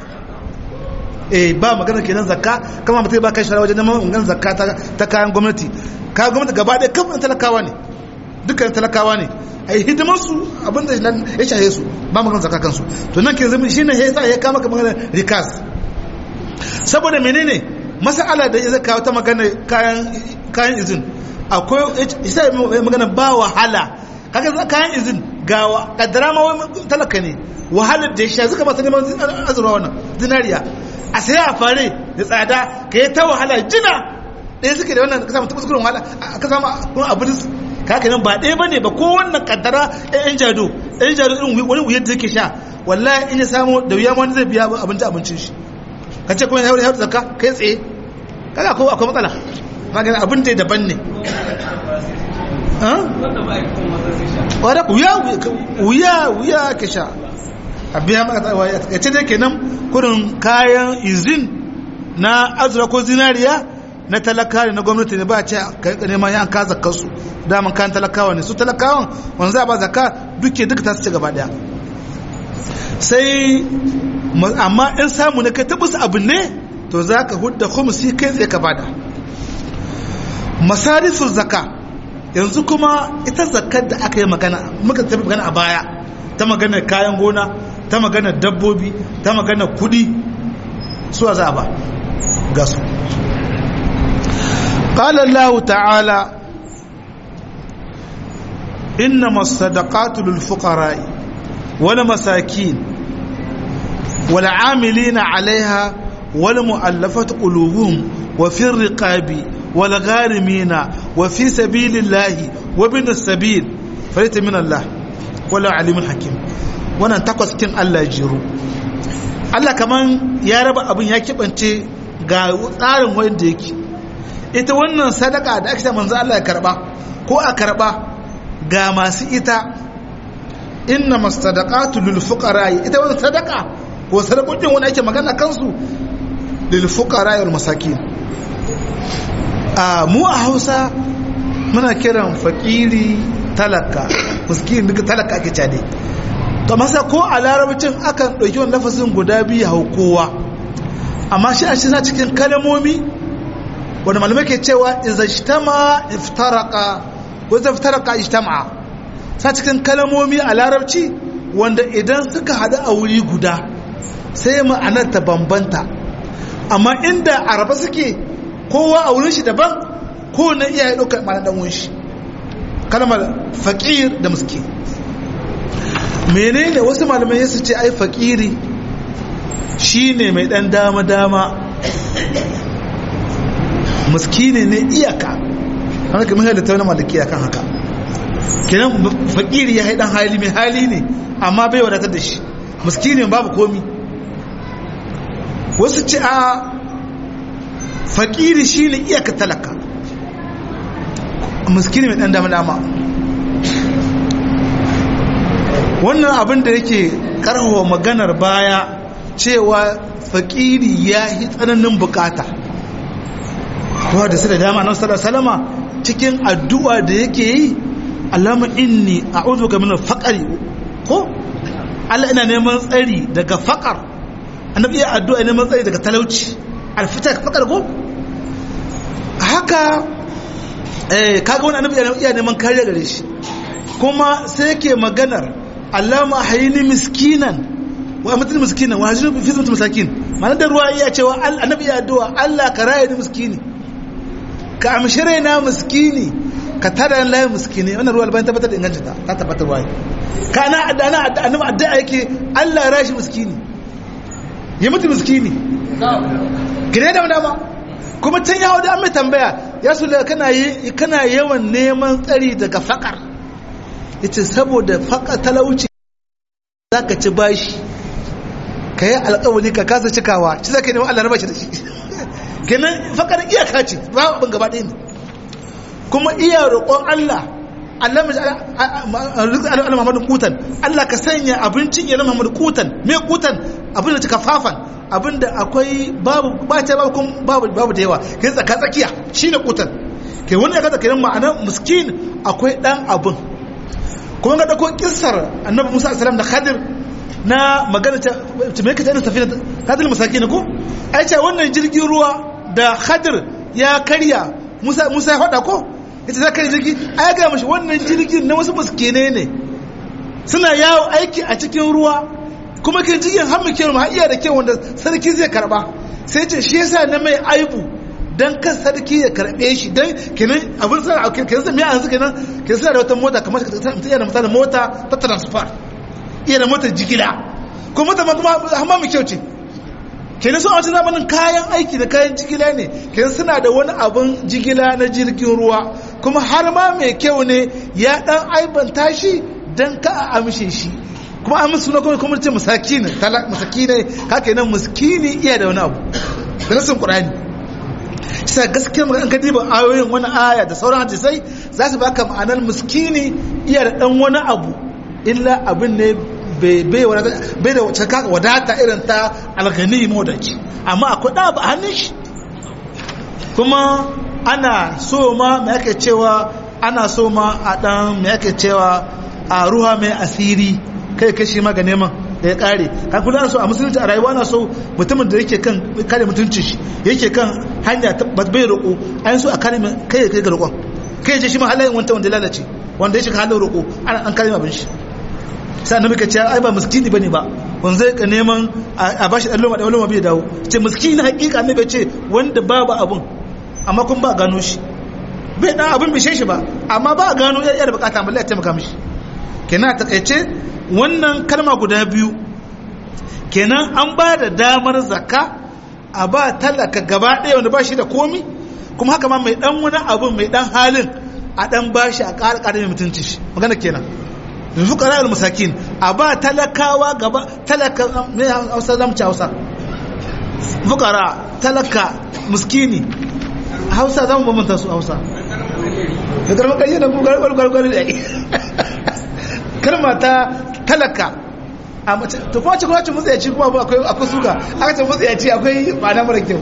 eh ba magana kenan zakka kama mutum ba kai shara wajen neman ungan zakka ta kayan gwamnati kayan gwamnati gaba ɗaya kan talakawa ne dukkan talakawa ne a yi hidimar su abin da ya shahe su ba magana zakka kansu to nan ke zama shine ya sa ya kama ka magana rikas saboda menene masala da ya kawo ta magana kayan kayan izin akwai isa magana ba wahala kaga kayan izin gawa kaddara ma wai talaka ne wahalar da ya sha suka masu neman azurwa wannan zinariya a sai a fare da tsada ka yi ta wahala jina ɗaya suke da wannan ka samu tabbas kurin wahala ka samu kurin abu da kaka nan ba ɗaya ba ne ba ko wannan kaddara ɗan jado ɗan jado irin wani wuyar da yake sha wallahi in ya samu da wuya wani zai biya abinci abincin shi ka ce kuma ya haure zakka kai tsaye kaga ko akwai matsala magana abin da daban ne wadda wuya wuya ka sha a biya maka tsawa ya ce dai kenan kurin kayan izin na azura ko zinariya na talaka na gwamnati ne ba ce ka neman yan ka zakar su daman kayan talakawa ne su talakawan wanda za a ba zakka duke duka ta su ci gaba daya sai amma in samu ne kai tabbas abu ne to za ka hudda khumsi kai tsaye ka bada masarifin zaka yanzu kuma ita zakar da aka yi magana muka tafi magana a baya ta magana kayan gona ta magana dabbobi ta magana kudi suwa za a ba ga su قال الله تعالى إنما الصدقات للفقراء والمساكين والعاملين عليها والمؤلفة قلوبهم وفي الرقاب والغارمين وفي سبيل الله وابن السبيل فليت من الله ولا عليم حكيم wannan takwas kin Allah jiru Allah kaman ya raba abin ya kibance ga tsarin wanda yake ita wannan sadaka da aka manzo Allah ya karba ko a karba ga masu ita inna masadaqatu lil fuqara ita wannan sadaka ko sadakokin wani ake magana kansu lil fuqara wal masakin a mu a Hausa muna kiran fakiri talaka miskin duka talaka ake cade to masa ko a larabcin akan dauki wannan lafazin guda biyu hau kowa amma shi a shi cikin kalmomi wanda malamai ke cewa iza ijtama iftaraka ko iza iftaraka ijtama sa cikin kalmomi a larabci wanda idan suka hadu a wuri guda sai ma'anar ta bambanta amma inda araba suke kowa a wurin shi daban ko na iya ya ɗaukar ma'anar ɗan shi kalmar faƙir da muski menene wasu malamai ya su ce ai faƙiri shine mai ɗan dama-dama muskini ne iyaka haka kamar yadda ta wani malaki akan haka kenan fakiri ya haidan hali mai hali ne amma bai wadatar da shi muskini babu komi wasu ce a fakiri shi ne iyaka talaka muskini mai dan dama dama wannan abin da yake karfafa maganar baya cewa fakiri ya yi tsananin bukata kowa da su da dama nan sallar salama cikin addu'a da yake yi allama inni a uzu ga minar faƙari ko allah ina neman tsari daga faƙar annabi iya addu'a neman tsari daga talauci alfitar faƙar ko haka kaga wani annabi iya neman kariya gare shi kuma sai yake maganar allama hayini miskinan wa mutum miskinan wa hajji fi mutum masakin ma'anar da ruwa iya cewa annabi iya addu'a allah ka raya ni miskini ka amshi raina miskini ka tada layin miskini wannan ruwa bayan tabbatar da inganta ta ta tabbatar ruwa ka ana adana annabi addu'a yake Allah ya rashi miskini ya mutu miskini gire da dama kuma can yawo da an mai tambaya ya su da kana yi kana yawan neman tsari daga fakar yace saboda fakar talauci zaka ci bashi ka yi alƙawari ka kasa cikawa shi zaka neman Allah na bashi da shi kenan fakar iyaka ce ba abin gaba ɗaya ne kuma iya roƙon Allah Allah Allah Muhammadu kutan Allah ka sanya abincin ya Muhammadu kutan me kutan abin da cika fafan abin da akwai babu bace babu kun babu babu da yawa kai tsaka tsakiya shine kutan kai wannan kaza kenan ma'ana miskin akwai dan abin kuma ga dako kissar Annabi Musa alaihi salam da Khadir na magana ta me kace ina safina Khadir masakin ko ai ce wannan jirgin ruwa da Khadir ya karya Musa Musa ya faɗa ko ita za ka yi jirgi a ya gaya mashi wannan jirgin na wasu muskene ne suna yawo aiki a cikin ruwa kuma ke jirgin har muke ma iya da kyau wanda sarki zai karba sai ce shi yasa na mai aibu dan kan sarki ya karbe shi dan kenan abin sa a kenan sai yanzu kenan kenan suna da wata mota kamar mutum iya da misali mota ta transfer iya da motar jigila kuma mota ma kuma amma mu kyau ce kenan sun a wata zamanin kayan aiki da kayan jigila ne kenan suna da wani abin jigila na jirgin ruwa kuma har ma mai kyau ne ya dan aibanta shi dan ka a amshe shi kuma an musu na kuma kuma ce musakini talak musakini haka nan muskini iya da wani abu da nasin qur'ani sai gaskiya magana ka diba ayoyin wani aya da sauran hadisai za su baka ma'anar muskini iya da dan wani abu illa abin ne bai da wacce kaka wadata irin ta algani modaci amma akwai da ba hannun shi kuma ana so ma mai ake cewa ana so ma a dan mai ake cewa a ruha mai asiri kai kashi ma ga neman da ya kare ka kula so a musulunci a rayuwa na so mutumin da yake kan kare mutunci shi yake kan hanya bai roƙo an so a kare kai ya kai ga roƙon kai je shi ma halayen wanda wanda lalace wanda ya shiga halin roƙo ana an kare abin shi sai annabi ka ce ai ba miskini bane ba wanda zai ka neman a bashi dan loma da loma bai dawo ce miskini hakika annabi ce wanda babu abun amma kun ba gano shi bai dan abin bishe shi ba amma ba a gano yar bukata balle ya taimaka mishi kenan a takaice wannan kalma guda biyu kenan an ba da damar zakka a ba talaka gaba ɗaya wanda ba shi da komi kuma haka ma mai dan wani abu mai dan halin a dan ba shi a ƙara ƙara mai mutunci shi magana kenan min fuqara al masakin a ba talakawa gaba talaka me Hausa zamu ci Hausa fuqara talaka miskini Hausa zamu bambanta su Hausa da karma kai da gugar gugar gugar da kalma ta talaka a mace to kuma ci kuma ci mutsayaci kuma akwai akwai suka aka ce mutsayaci akwai ma'ana mara kyau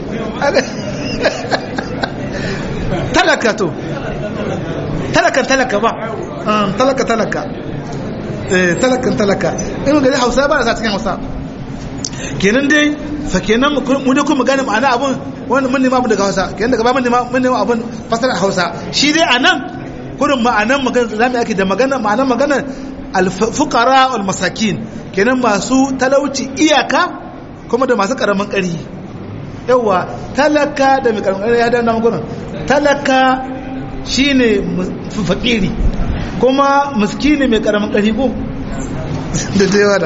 talaka to talakan talaka ba talaka talaka talakan talaka in gari hausa ba da sa cikin hausa kenan dai fa kenan mu da kuma gane ma'ana abun wanda mun nema daga hausa kenan daga ba mun nema mun nema abun fasara hausa shi dai anan kurin ma'anan magana zamu yake da magana ma'anan magana al-fuqara wal masakin kenan masu talauci iyaka kuma da masu karamin ƙari yawa talaka da mai karamin ƙari ya dana magana talaka shine fakiri kuma miskini mai karamin ƙari ko da dai wada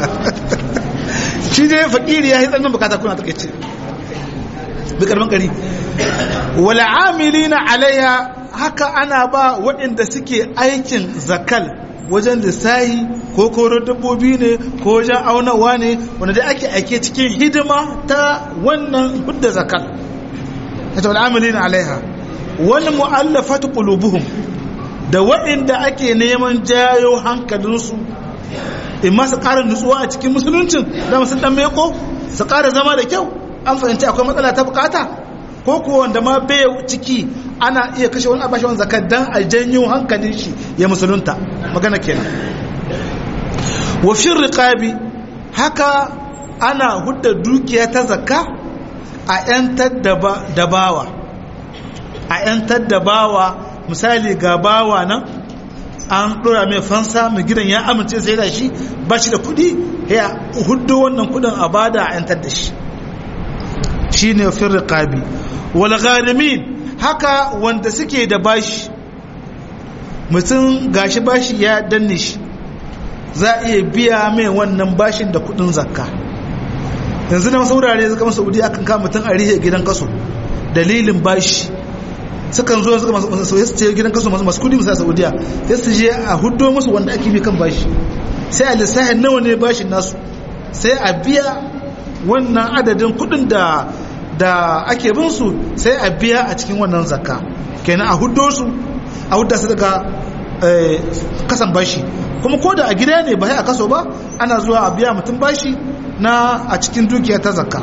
shi dai fakiri ya yi tsannan bukata kuna take ce mai karamin ƙari wala amilina alaiha haka ana ba waɗanda suke aikin zakal wajen lissahi ko koron dabbobi ne ko wajen aunawa ne wanda dai ake aike cikin hidima ta wannan hudda zakal ta wal amilina alaiha wal mu'allafatu qulubuhum da waɗanda ake neman jayo hankalinsu in ma su ƙara nutsuwa a cikin musuluncin da sun dan meko su ƙara zama da kyau an fahimci akwai matsala ta bukata ko kuwa wanda ma bai ciki ana iya kashe wani abashi wani zakar dan a janyo hankalin shi ya musulunta magana kenan wa fi riqabi haka ana hudda dukiya ta zakka a yantar da bawa a yantar da bawa misali ga bawa nan an dora mai fansa mai gidan ya amince sai da shi ba shi da kudi ya huddo wannan kudin a bada a yantar da shi shine fi riqabi wal gharimin haka wanda suke da bashi mutum gashi bashi ya danne shi za a iya biya mai wannan bashin da kudin zakka yanzu na saurare suka masa saudi akan kama mutum a rihe gidan kaso dalilin bashi sukan zo suka masu su ce gidan kaso masu kudi musa saudiya sai su je a huddo musu wanda ake bi kan bashi sai a lissahin nawa ne bashin nasu sai a biya wannan adadin kudin da da ake bin su sai a biya a cikin wannan zakka kenan a huddo su a hudda su daga kasan bashi kuma ko da a gida ne ba sai a kaso ba ana zuwa a biya mutum bashi na a cikin dukiya ta zakka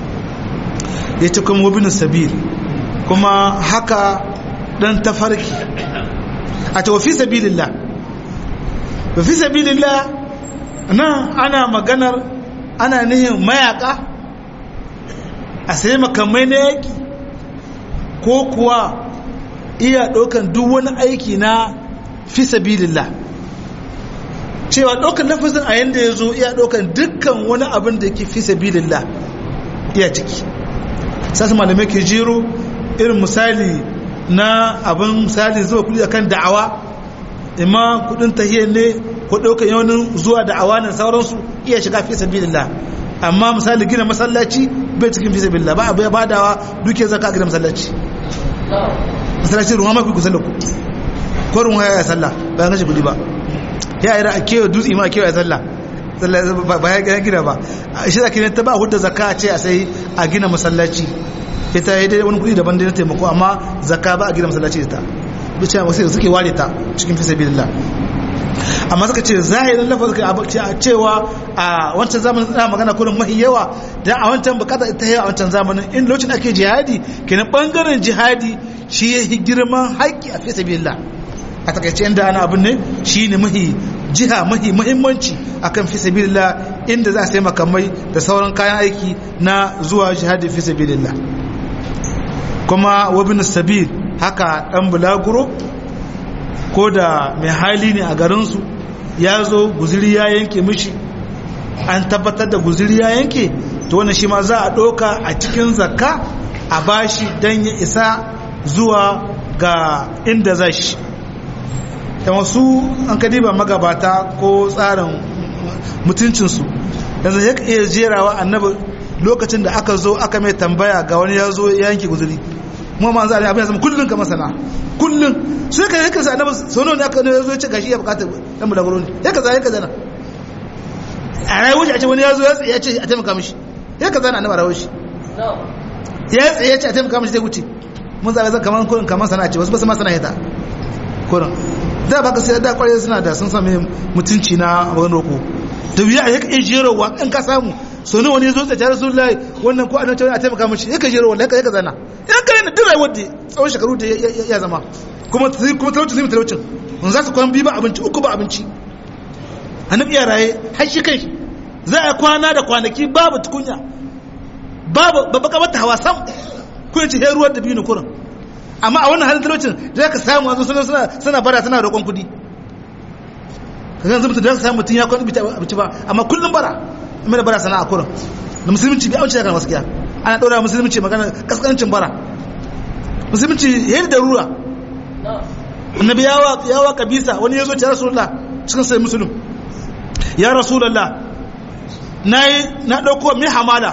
ya ce kuma wabinin sabil kuma haka dan tafarki a ce wafi sabilillah wafi sabilillah nan ana maganar ana nihin mayaka a sai makamai na yaki ko kuwa iya ɗaukan duk wani aiki na fi sabilillah cewa ɗaukan lafazin a yanda ya zo iya ɗaukan dukkan wani abin da yake fi sabilillah iya ciki sasu malamai ke jero irin misali na abin misali zuwa kudi akan da'awa imma kudin tahiyar ne ko ɗaukan yawanin zuwa da'awa na sauransu iya shiga fi sabilillah amma misali gina masallaci bai cikin fi sabilillah ba abu ya badawa duke zaka gina masallaci masallaci ruwa mafi kusa da ku ko ruwa ya sallah bayan kashe kudi ba ya yi a kewa dutse ma a kewa ya sallah ba ya gina ba shi da kiran ta ba hudda zakka a ce a sai a gina masallaci ita ya dai wani kudi daban da na taimako amma zakka ba a gina masallaci da ta bice wasu da suke ware ta cikin fi sabilillah amma suka ce zahirin lafaz ka a cewa a wancan zamanin ana magana kurin mahi yawa da a wancan bukata ta yawa a wancan zamanin in lokacin ake jihadi kenan bangaren jihadi shi ya yi girman haƙƙi a fi sabilillah a takaice inda ana abin ne shi ne mahi jiha mahi muhimmanci akan fi sabilillah inda za a sai makamai da sauran kayan aiki na zuwa jihadi fi sabilillah kuma wabin sabil haka dan bulaguro ko da mai hali ne a garinsu ya zo guziri ya yanke mishi an tabbatar da guziri ya yanke to wannan shi ma za a ɗauka a cikin zakka a bashi don ya isa zuwa ga inda za shi da wasu an kadiba magabata ko tsarin mutuncinsu yanzu ya iya jerawa annabi lokacin da aka zo aka mai tambaya ga wani ya zo ya yanke guzuri mu ma za a abin zama kullum ka masana kullum su ka yanka sa annabi sau ne aka ya zo ya ce gashi ya bukata dan bulaguro ne ya kaza ya kaza na a rayuwar shi a ce wani ya zo ya ce a taimaka mishi ya kaza na annabi a rayuwar shi ya tsaye ya ce a taimaka mishi zai wuce mun zaɓe zan kamar kurin kamar sana'a ce wasu ba su ma sana'a ita kurin da baka sai da kwarai suna da sun sami mutunci na wani roko da wuya a yaka jerowa in ka samu so ne wani ya zo tsaye tare sun lai wannan ko annabi a taimaka mishi yaka jerowa yaka yaka zana in ka yana duk rayuwar da tsawon shekaru da ya zama kuma kuma talaucin zai talaucin mun za su kwan biyu ba abinci uku ba abinci annabi ya raye har shi kai za a kwana da kwanaki babu tukunya babu babbaka mata hawa sam kun ci ruwan da biyu ne kurin amma a wannan halin talaucin da ka samu wanzu suna suna suna bara suna roƙon kuɗi ka zan zumta da ka samu mutum ya kwan abinci ba amma kullum bara amma da bara sana'a kurin da musulunci bai amince da kan gaskiya ana ɗora musulunci magana kaskancin bara musulunci yayin da rura annabi yawa yawa kabisa wani ya zo ta rasulullah cikin sai musulun ya rasulullah nayi na dauko mi hamala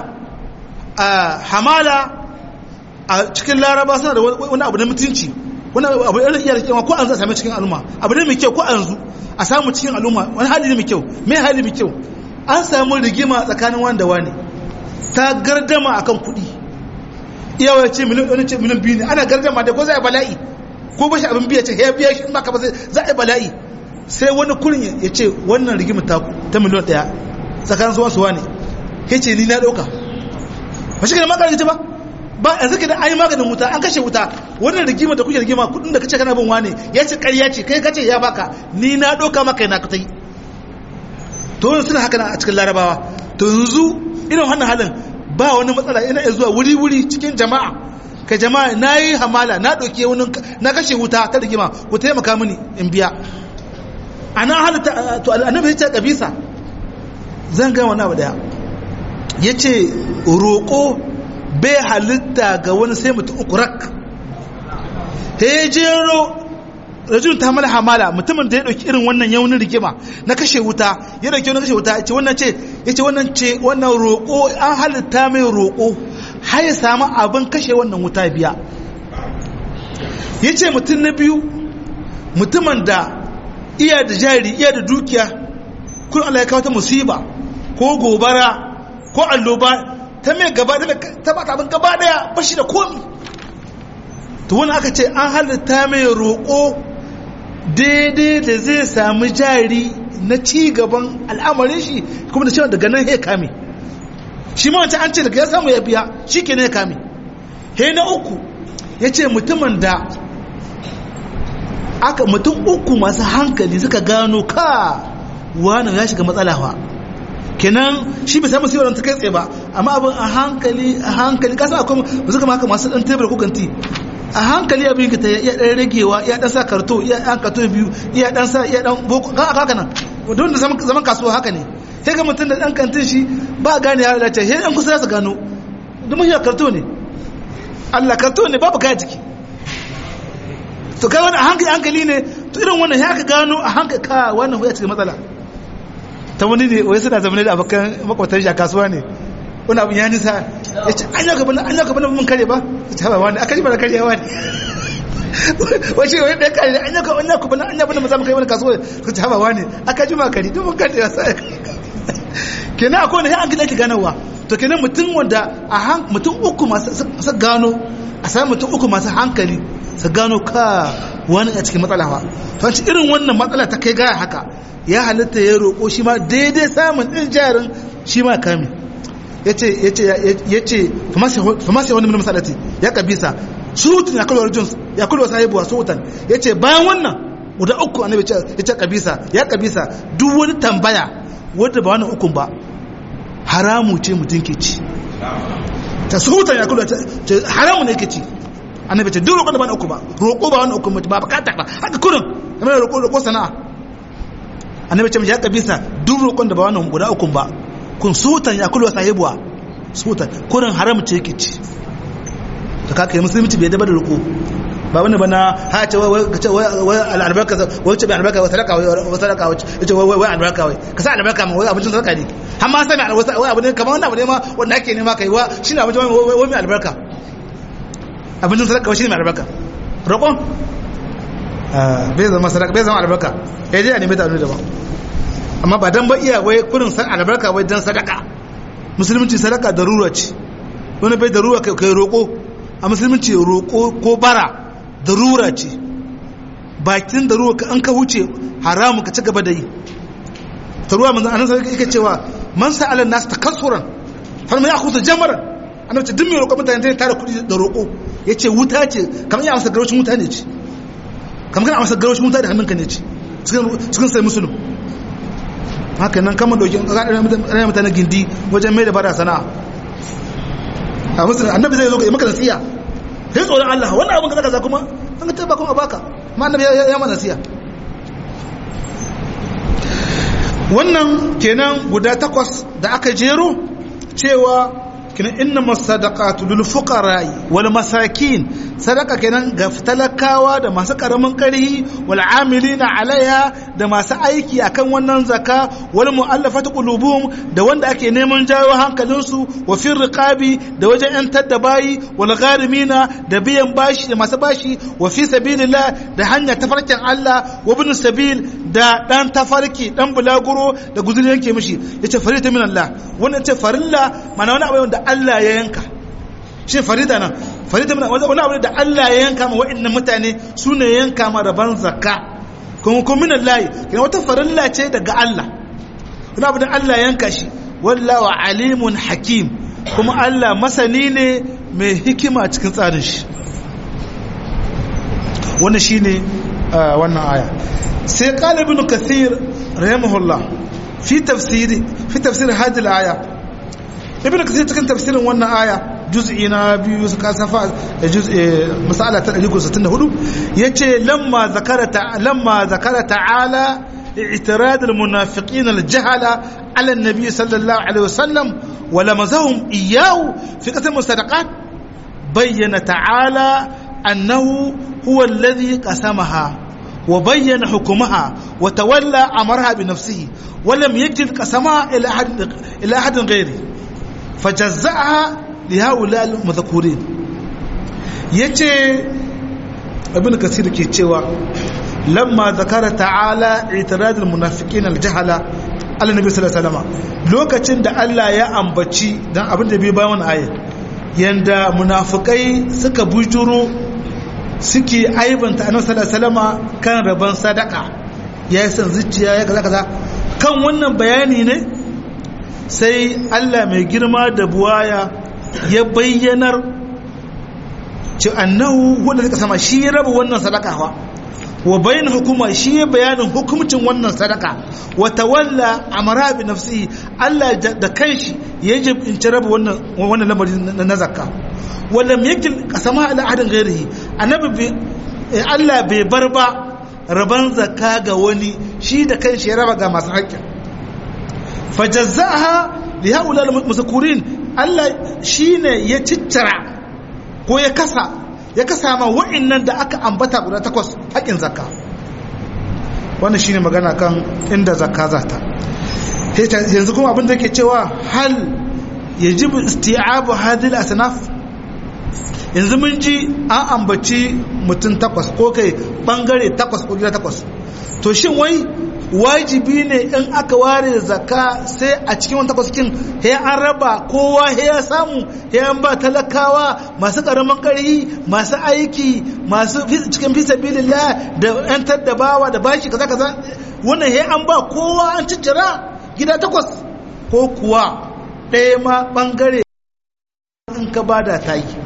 hamala a cikin laraba suna da wani abu na mutunci wani abu da iya rikewa ko an za a sami cikin al'umma abu ne mai kyau ko an zu a samu cikin al'umma wani hali ne mai kyau mai hali mai kyau an samu rigima tsakanin wanda wani ta gardama akan kuɗi iyawa ce miliyan wani ce miliyan biyu ne ana gardama da ko za a bala'i ko bashi abin biya ce ya biya shi in ba ka ba za a bala'i sai wani kurin ya ce wannan rigima ta miliyan ɗaya tsakanin suwan suwa ne ya ce ni na ɗauka ba shi ka da maganin ba ba yanzu ka da an yi maganin wuta an kashe wuta wannan rigima da kuke rigima kudin da kace kana bin wane ya ce ƙarya ce kai kace ya baka ni na ɗauka maka yana ka ta yi to wani suna haka a cikin larabawa to yanzu irin wannan halin ba wani matsala ina iya zuwa wuri-wuri cikin jama'a ka jama'a na yi hamala na ɗauke wani na kashe wuta ta rigima ku taimaka mini in biya a nan halitta to annabi ya ce kabisa zan ga wani abu daya ya ce roƙo bai halitta ga wani sai mutum uku rak hejero rajul ta mala hamala mutumin da ya dauki irin wannan yaunin rigima na kashe wuta ya dauki wani kashe wuta ce wannan ce yace wannan ce wannan roƙo an halitta mai roƙo har ya samu abin kashe wannan wuta biya yace mutum na biyu mutumin da iya da jari iya da dukiya kun Allah ya kawo ta musiba ko gobara ko alloba ta mai gaba ta ba ta abin gaba daya bashi da komi to wani aka ce an halitta mai roƙo daidai da zai sami jari na ci gaban al'amarin shi kuma da cewa daga nan ya kame shi ma wancan an ce daga ya samu ya biya shi ke ya kame he na uku ya ce mutumin da aka mutum uku masu hankali suka gano ka wani ya shiga matsala fa kenan shi bai samu siwaran ta kai tsaye ba amma abin a hankali a hankali kasa akwai ba suka maka masu dan tebur ko kanti a hankali abin ka ta iya dan ragewa iya dan sa karto iya dan karto biyu iya dan sa iya dan boko ga haka nan don da zaman kasuwa haka ne sai ga mutum da dan kantin shi ba gane ya lalace sai dan kusa su gano duk mun karto ne Allah karto ne babu kaya jiki to kai wani a hankali hankali ne to irin wannan ya ka gano a hankali ka wannan ya cikin matsala ta wani ne wai suna zama da abokan makwatan shi a kasuwa ne wani abin ya nisa ya ce an yau gabanin an yau gabanin mun kare ba ta haɓa wani aka ji mana karyawa ne wace wani ɗaya kare an yau gabanin an yau gabanin an yau gabanin maza kai wani kasuwa ta ta haɓa wani aka ji ma kare duk mun kare ya sa kenan akwai wani an gina ki ganowa to kenan mutum wanda a mutum uku masu gano a sami mutum uku masu hankali su gano ka wani a cikin matsala ba to irin wannan matsala ta kai gaya haka ya halitta ya roƙo shi ma daidai samun ɗin jarin shi ma kame ya ce famasi wani mini masalati ya kabisa surutun ya kulwar jins ya kulwar sahibuwa surutun ya ce bayan wannan guda uku annabi ya ce kabisa ya kabisa duk wani tambaya wadda ba wani ukun ba haramu ce mutum ke ci ta suhutan ya kula haramu ne ke ci annabi ce duk roƙo da ba na uku ba roƙo ba wani uku mutum ba bukata ba haka kurin kamar da roƙo roƙo sana'a annabi ce ya kabisa duk roƙon da ba wani guda uku ba kun suhutan ya kula sahibuwa suhutan kurin haramu ce ke ci ta kaka yi musulunci bai daba da roƙo ba wani bana ha ce wai al'albarka wai ce bai albarka wai sadaka wai sadaka wai ce wai albarka wai ka sa albarka ma wai abincin sadaka ne har ma sami wai abu ne kamar wani abu ne ma wanda ake nema kai wa shi ne abincin wai mai albarka abincin sadaka wai shi ne mai albarka roƙon bai zama sadaka bai zama albarka ya je a nemi ta daban amma ba dan ba iya wai kurin san albarka wai dan sadaka musulunci sadaka darura ce wani bai darura kai roƙo a musulunci roƙo ko bara darura ce bakin darura ka an ka wuce haramu ka ci gaba da yi ta ruwa manzan annan sarki yake cewa man sa'ala nasu takassuran har mai akusa jamaran annabi ce duk mai roƙo mutane ta tara kuɗi da roƙo yace wuta ce kamar ya amsa garwashin wuta ne ce kamar kana amsa garwashin wuta da hannunka ne ce cikin sai musulun haka nan kama dokin ranar mutane gindi wajen mai da bara sana'a a musulun annabi zai zo ya maka nasiya sai tsoron Allah wannan abin kaza kaza kuma an ka ba kuma baka ma annabi ya mana nasiya wannan kenan guda takwas da aka jero cewa kenan inna masadaqatu lil fuqara'i wal masakin sadaka kenan ga talakawa da masu karamin karhi wal amilina alaiha da masu aiki akan wannan zaka wal mu'allafati qulubuhum da wanda ake neman jawo hankalin su wa fir riqabi da wajen yantar da bayi wal gharimina da biyan bashi da masu bashi wa fi sabilillah da hanya tafarkin Allah wa ibn sabil da dan tafarki dan bulaguro da guzuri yanke mishi yace farita min Allah wannan yace farilla mana wani abu da Allah ya yanka shi farida nan farida min wani abu da Allah ya yanka ma wa'annan mutane su ne yanka ma rabban zakka kuma kuma min Allah kina wata farilla ce daga Allah wani abu da Allah ya yanka shi wallahu alimun hakim kuma Allah masani ne mai hikima cikin tsarin shi wannan shine wannan aya sai qala ibn kathir rahimahullah fi tafsiri fi tafsir hadhihi al-aya ibn kathir cikin tafsirin wannan aya juz'i na biyu suka safa da juz'i masala ta 164 yace lamma zakara lamma zakara ta'ala i'tirad al-munafiqin al-jahala ala an-nabi sallallahu alaihi wasallam wa lamazahum iyyahu fi qasam sadaqat bayyana ta'ala annahu huwa alladhi qasamaha وبين حكمها وتولى أمرها بنفسه ولم يجد قسمها إلى أحد, إلى أحد غيره فجزأها لهؤلاء المذكورين يجي ابن كثير كي تشوى لما ذكر تعالى اعتراض المنافقين الجهلة على النبي صلى الله عليه وسلم لوكacin da Allah ya ambaci dan abin da bai bayan ayat yanda munafikai suka bujuro suke aibanta annabi sallallahu alaihi wasallam kan rabon sadaka ya yi san zuciya ya kaza kaza kan wannan bayani ne sai Allah mai girma da buwaya ya bayyanar ci annahu wanda suka sama shi ya raba wannan sadaka wa wa bayan hukuma shi ya bayanin hukumcin wannan sadaka wa tawalla amara bi nafsihi Allah da kanshi ya jibinci raba wannan wannan lamarin na zakka wallam yakin kasama ala ahadin ghairihi annabi Allah bai bar ba raban zakka ga wani shi da kanshi ya raba ga masu haƙƙin fajazzaha li haula al-musakurin Allah shine ya ciccira ko ya kasa ya kasa ma wa'annan da aka ambata guda takwas haƙin zakka wannan shine magana kan inda zakka za ta yanzu kuma abin da ke cewa hal yajibu isti'abu hadhihi al-asnaf yanzu mun ji an ambaci mutum takwas ko kai bangare takwas ko gida takwas to shin wai wajibi ne in aka ware zakka sai a cikin wani takwas kin he an raba kowa he ya samu he an ba talakawa masu karamin ƙarfi masu aiki masu cikin fi sabilillah da yan taddabawa da bashi kaza kaza wannan he an ba kowa an ciccira gida takwas ko kuwa ɗaya ma bangare in ka bada ta yi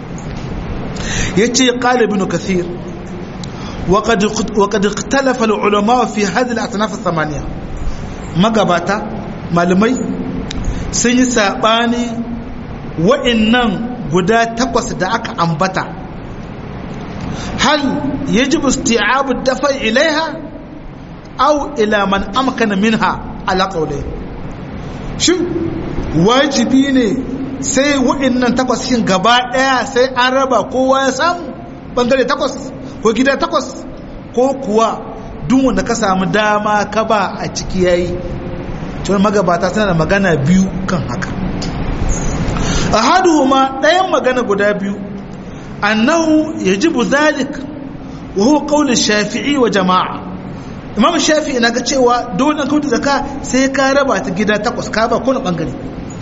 yace qala ibn kathir وقد وقد اختلف العلماء في هذه الاصناف الثمانيه magabata malamai sun yi saɓani wa'innan guda takwas da aka ambata hal ya ji busti'abu dafa ilaiha au ila man amkana minha ala qawli shin wajibi ne sai wa'innan takwas shin gaba daya sai an raba kowa ya samu bangare takwas ko gida takwas ko kuwa duk wanda ka samu dama ka ba a ciki yayi to magabata suna da magana biyu kan haka ahaduhuma ɗayan magana guda biyu annahu yajibu zalik wa huwa qawl shafi'i wa jama'a imam shafi'i na ga cewa dole kauta zaka sai ka raba ta gida takwas ka ba kowane bangare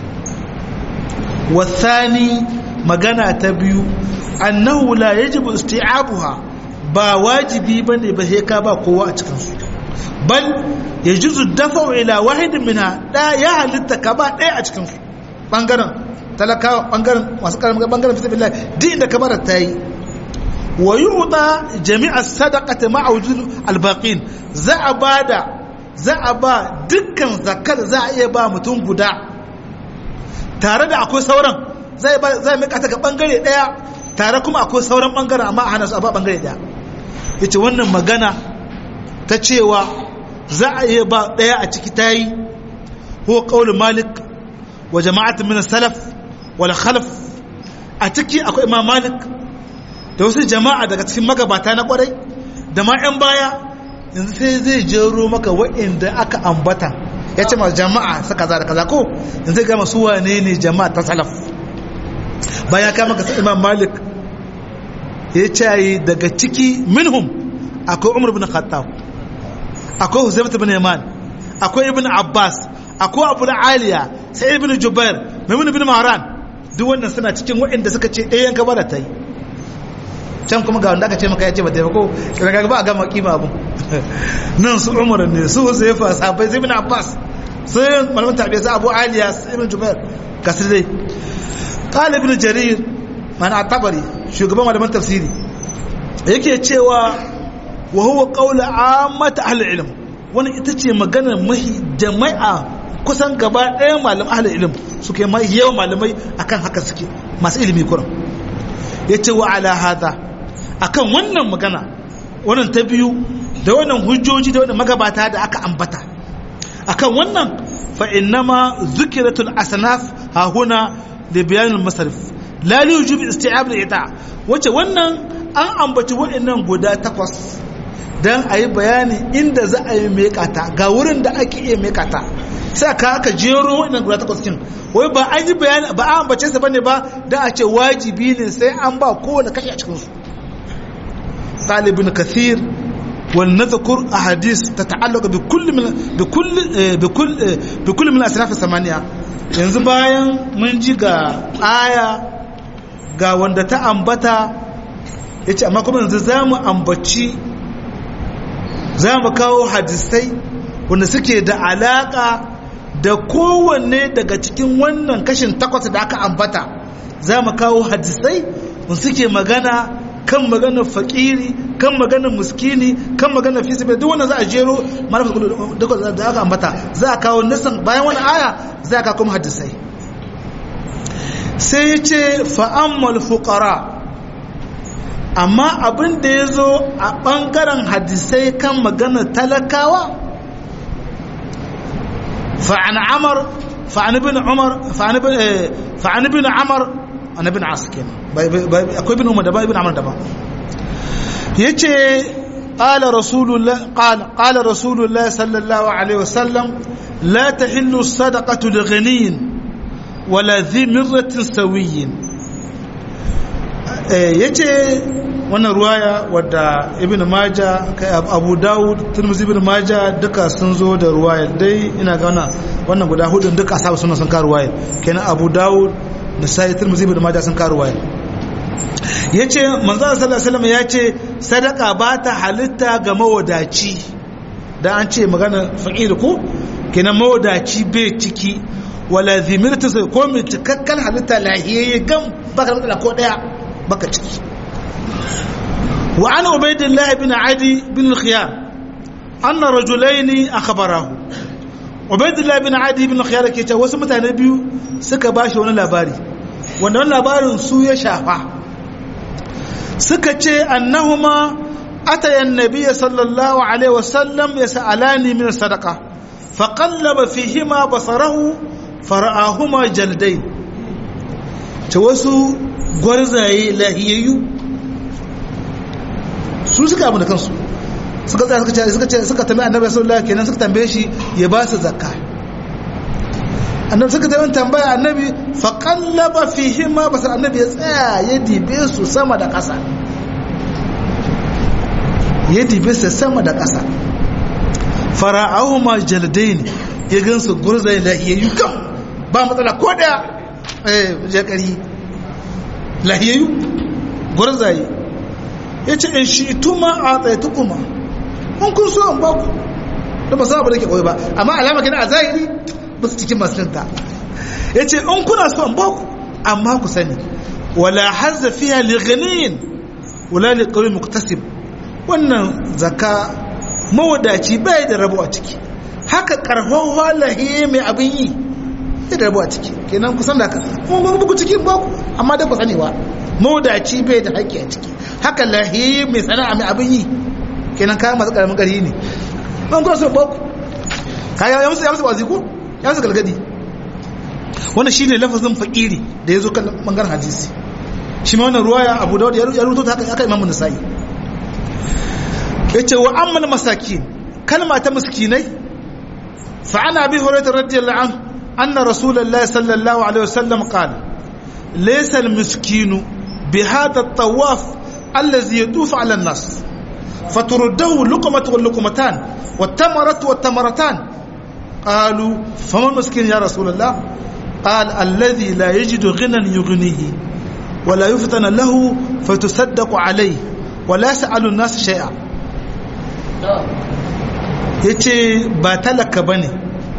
wasani magana ta biyu annahu la yajibu isti'abuha ba wajibi bane ba sai ka ba kowa a cikin su bal yajuzu dafa'u ila wahidin minha da ya halitta ka ba ɗaya a cikin su bangaren talakawa bangaren masu karamin bangaren fi sabilillah duk inda ka bara ta yi wa yu'ta jami'a sadaqati ma'a wujud albaqin za a bada za a ba dukkan zakar za a iya ba mutum guda tare da akwai sauran zai ba zai mika ta ga bangare daya tare kuma akwai sauran bangaren amma a hana su a ba bangare daya yace wannan magana ta cewa za a iya ba daya a ciki tayi huwa qaul malik wa jama'atin min salaf wal khalaf a ciki akwai imam malik da wasu jama'a daga cikin magabata na kwarai da ma 'yan baya yanzu sai zai jero maka wa'inda aka ambata ya ce masu jama'a su kaza da kaza ko yanzu gama su wane ne jama'a ta salaf bayan kama ka imam malik ya ce daga ciki minhum akwai umar bin khattab akwai huzaifat bin yaman akwai ibn abbas akwai abu aliya sai ibn jubair maimun bin mahran duk wannan suna cikin waɗanda suka ce ɗayan gaba da ta yi can kuma ga wanda aka ce maka ya ce ba taimako kira ga ba a gama kima abu nan su umar ne su su yafa sabai sai bin abbas sai malamin tabiya sai abu aliya sai ibn jubair kasir dai qala ibn jarir mana tabari shugaban malaman tafsiri yake cewa wa huwa qawlu ammat ahli ilm wannan ita ce maganar mahi jama'a kusan gaba ɗaya malam ahli ilm suke mai yawan malamai akan haka suke masu ilimi kuran yace wa ala hada akan wannan magana wannan ta biyu da wannan hujjoji da wannan magabata da aka ambata akan wannan fa innama zikiratul asnaf ha huna li bayan al masarif la li wujub isti'ab al ita wace wannan an ambaci wa'annan guda takwas dan ayi bayani inda za a yi mekata ga wurin da ake iya mekata sai ka aka jero wa'annan guda takwas kin wai ba an yi bayani ba an ambace su bane ba dan a ce wajibi ne sai an ba kowane kashi a cikin su قال ابن كثير ولنذكر أحاديث تتعلق بكل من بكل بكل بكل من الأسلاف الثمانية yanzu bayan mun ji ga aya ga wanda ta ambata ya ce amma kuma yanzu za mu ambaci za mu kawo hadisai wanda suke da alaka da kowanne daga cikin wannan kashin takwas da aka ambata za mu kawo hadisai wanda suke magana kan maganar fakiri kan maganar muskini kan maganar fi sabi duk wannan za a jero marafa da aka ambata za a kawo nisan bayan wani aya za a kawo kuma hadisai sai ya ce fa'ammal fuqara amma abin da ya zo a ɓangaren hadisai kan maganar talakawa fa'an amar fa'an bin umar fa'an bin amar annabin as kenan akwai bin umar daban ibn amr daban yace qala rasulullah qala qala rasulullah sallallahu alaihi wasallam la tahillu sadaqatu lighaniyin wala dhi mirratin sawiyyin yace wannan ruwaya wadda ibn maja kai abu dawud tirmidhi ibn maja duka sun zo da ruwaya dai ina ga wannan guda hudun duka asabu suna sun ka ruwaya kenan abu dawud nisai turmuzi da maja sun karuwa ya ce manzana sallallahu alaihi ya ce sadaka ba ta halitta ga mawadaci da an ce magana faƙiri ko kenan mawadaci bai ciki wala zimirta sai ko mai cikakken halitta lahiyayye gam baka da ko daya baka ciki wa an ubaidillah ibn adi bin khiyar anna rajulaini akhbarahu ubaidullah bin adi bin khiyar ke ce wasu mutane biyu suka ba shi wani labari wanda wani labarin su ya shafa suka ce annahuma ataya annabiyya sallallahu alaihi wasallam yas'alani min sadaqa faqallaba fihima basarahu fara'ahuma jaldain ce wasu gwarzaye lahiyayyu su suka abu da kansu suka tsaya suka ce suka ce suka tambaye annabi sallallahu alaihi kenan suka tambaye shi ya ba su zakka annabi suka tayi tambaya annabi fa qallaba fihi ma bas annabi ya tsaya ya dibe su sama da ƙasa ya dibe su sama da ƙasa fara'ahu ma jaldain ya gansu gurzai lahiyayyu kan ba matsala ko daya eh jakari lahiyayyu gurzaye yace in shi tuma a tsaitukuma in kun so in ba ku da ba sa ba da ke koyi ba amma alama kina a zahiri ba su cikin masulunta ya ce in kuna so in ba ku amma ku sani wala hazza fiya li ghaniyin wala li qawli muktasib wannan zakka mawadaci bai da rabo a ciki haka karfan walahi mai abin yi bai da rabo a ciki kenan kusan da haka mun mun buku cikin ba ku amma da ku sani wa mawadaci bai da haƙƙi a ciki haka lahi mai sana'a mai abin yi kenan kayan masu karamin ƙari ne ban kuma sun baku kaya ya musu ya musu wazi ko ya musu galgadi wannan shine lafazin fakiri da ya zo kan bangaren hadisi shi ma wannan ruwaya abu dawud ya rubuto ta haka imamu nisa'i yace wa ammal masakin kalma ta miskinai fa ana bi hurairah radiyallahu anhu anna rasulullahi sallallahu alaihi wasallam qala laysa al-miskinu bi hadha at-tawaf alladhi yatufu ala an-nas فترده لقمة واللقمتان والتمرة والتمرتان قالوا فما المسكين يا رسول الله قال الذي لا يجد غنى يغنيه ولا يفتن له فتصدق عليه ولا يسأل الناس شيئا yace ba talaka bane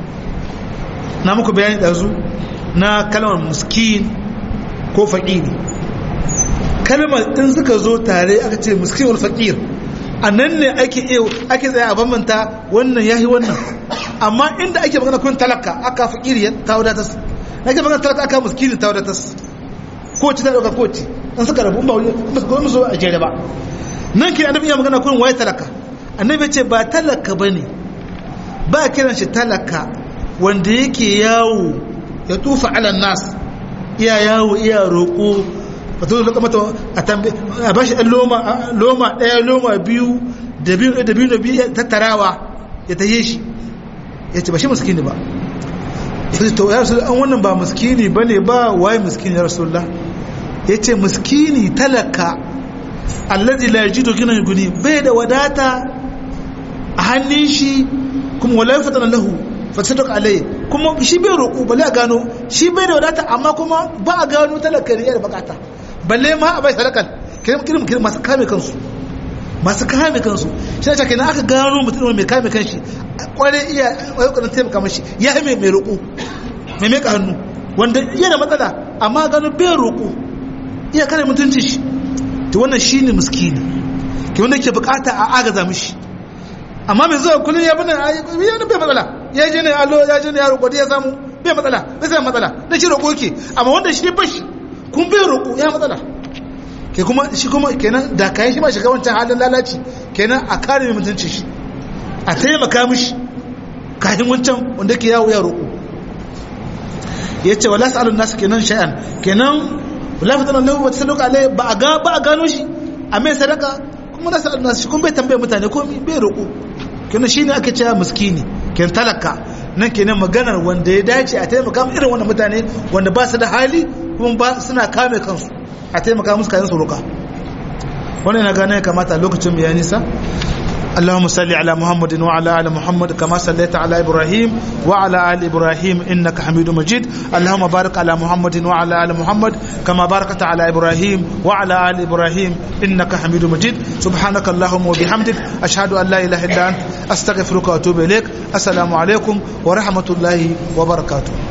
na muku bayani ɗazu na kalmar muskin ko faƙiri kalmar in suka zo tare aka ce muskin wal faƙir a nan ne ake ake tsaye a bambanta wannan yahi wannan amma inda ake magana kun talaka aka fakiri ta wadatas ake magana talaka aka muskini ta wadatas ko ci ta dauka ko ci an suka rabu ba wani ba su musu a jere ba nan ke annabi ya magana kun waye talaka annabi ce ba talaka bane ba kiran shi talaka wanda yake yawo ya tufa ala nas iya yawo iya roƙo wato da mata a tambaye a bashi ɗan loma loma ɗaya loma biyu da biyu da biyu da biyu tattarawa ya taye shi ya ce ba shi muskini ba ya ce to ya rasu an wannan ba muskini ba ne ba waye muskini ya rasu ya ce muskini talaka allazi la yajidu gina guni bai da wadata a hannun shi kuma wala fatana lahu fasadaq alai kuma shi bai roƙo bale a gano shi bai da wadata amma kuma ba a gano talaka ne da bukata balle ma a bai sadakar kirim kirim kirim masu kame kansu masu kame kansu shi ne kenan aka gano mutum mai kame kanshi kware iya ayyukan taimaka mashi ya mai mai roƙo mai mai hannu wanda iya da matsala amma gano bai roƙo iya kare mutunci shi to wannan shine miskini ke wanda ke bukata a agaza mishi amma mai zuwa kullum ya bada ya bai matsala ya je ne allo ya je ne ya roƙo ya samu bai matsala bai sai matsala da shi roƙo ke amma wanda shi bashi kun bai roƙo ya matsala ke kuma shi kuma kenan da kayan shi ba shiga wancan halin lalaci kenan a kare mai mutunci shi a taimaka mishi kayan wancan wanda ke yawo ya roƙo ya ce wala sa'alun nasu kenan sha'an kenan wala fitanan lahu wata sadaka alai ba a ga ba a gano shi a mai sadaka kuma nasu sa'alun nasu shi kuma bai tambaye mutane ko bai roƙo kenan shine ake cewa miskini kenan talaka nan kenan maganar wanda ya dace a taimaka irin wannan mutane wanda ba su da hali kuma ba suna kame kansu a taimaka musu kayan su roƙa wannan na gane kamata lokacin mu ya nisa اللهم صل على محمد وعلى ال محمد كما صليت على ابراهيم وعلى ال ابراهيم انك حميد مجيد اللهم بارك على محمد وعلى ال محمد كما باركت على ابراهيم وعلى ال ابراهيم انك حميد مجيد سبحانك اللهم وبحمدك اشهد ان لا اله الا انت استغفرك واتوب اليك السلام عليكم ورحمه الله وبركاته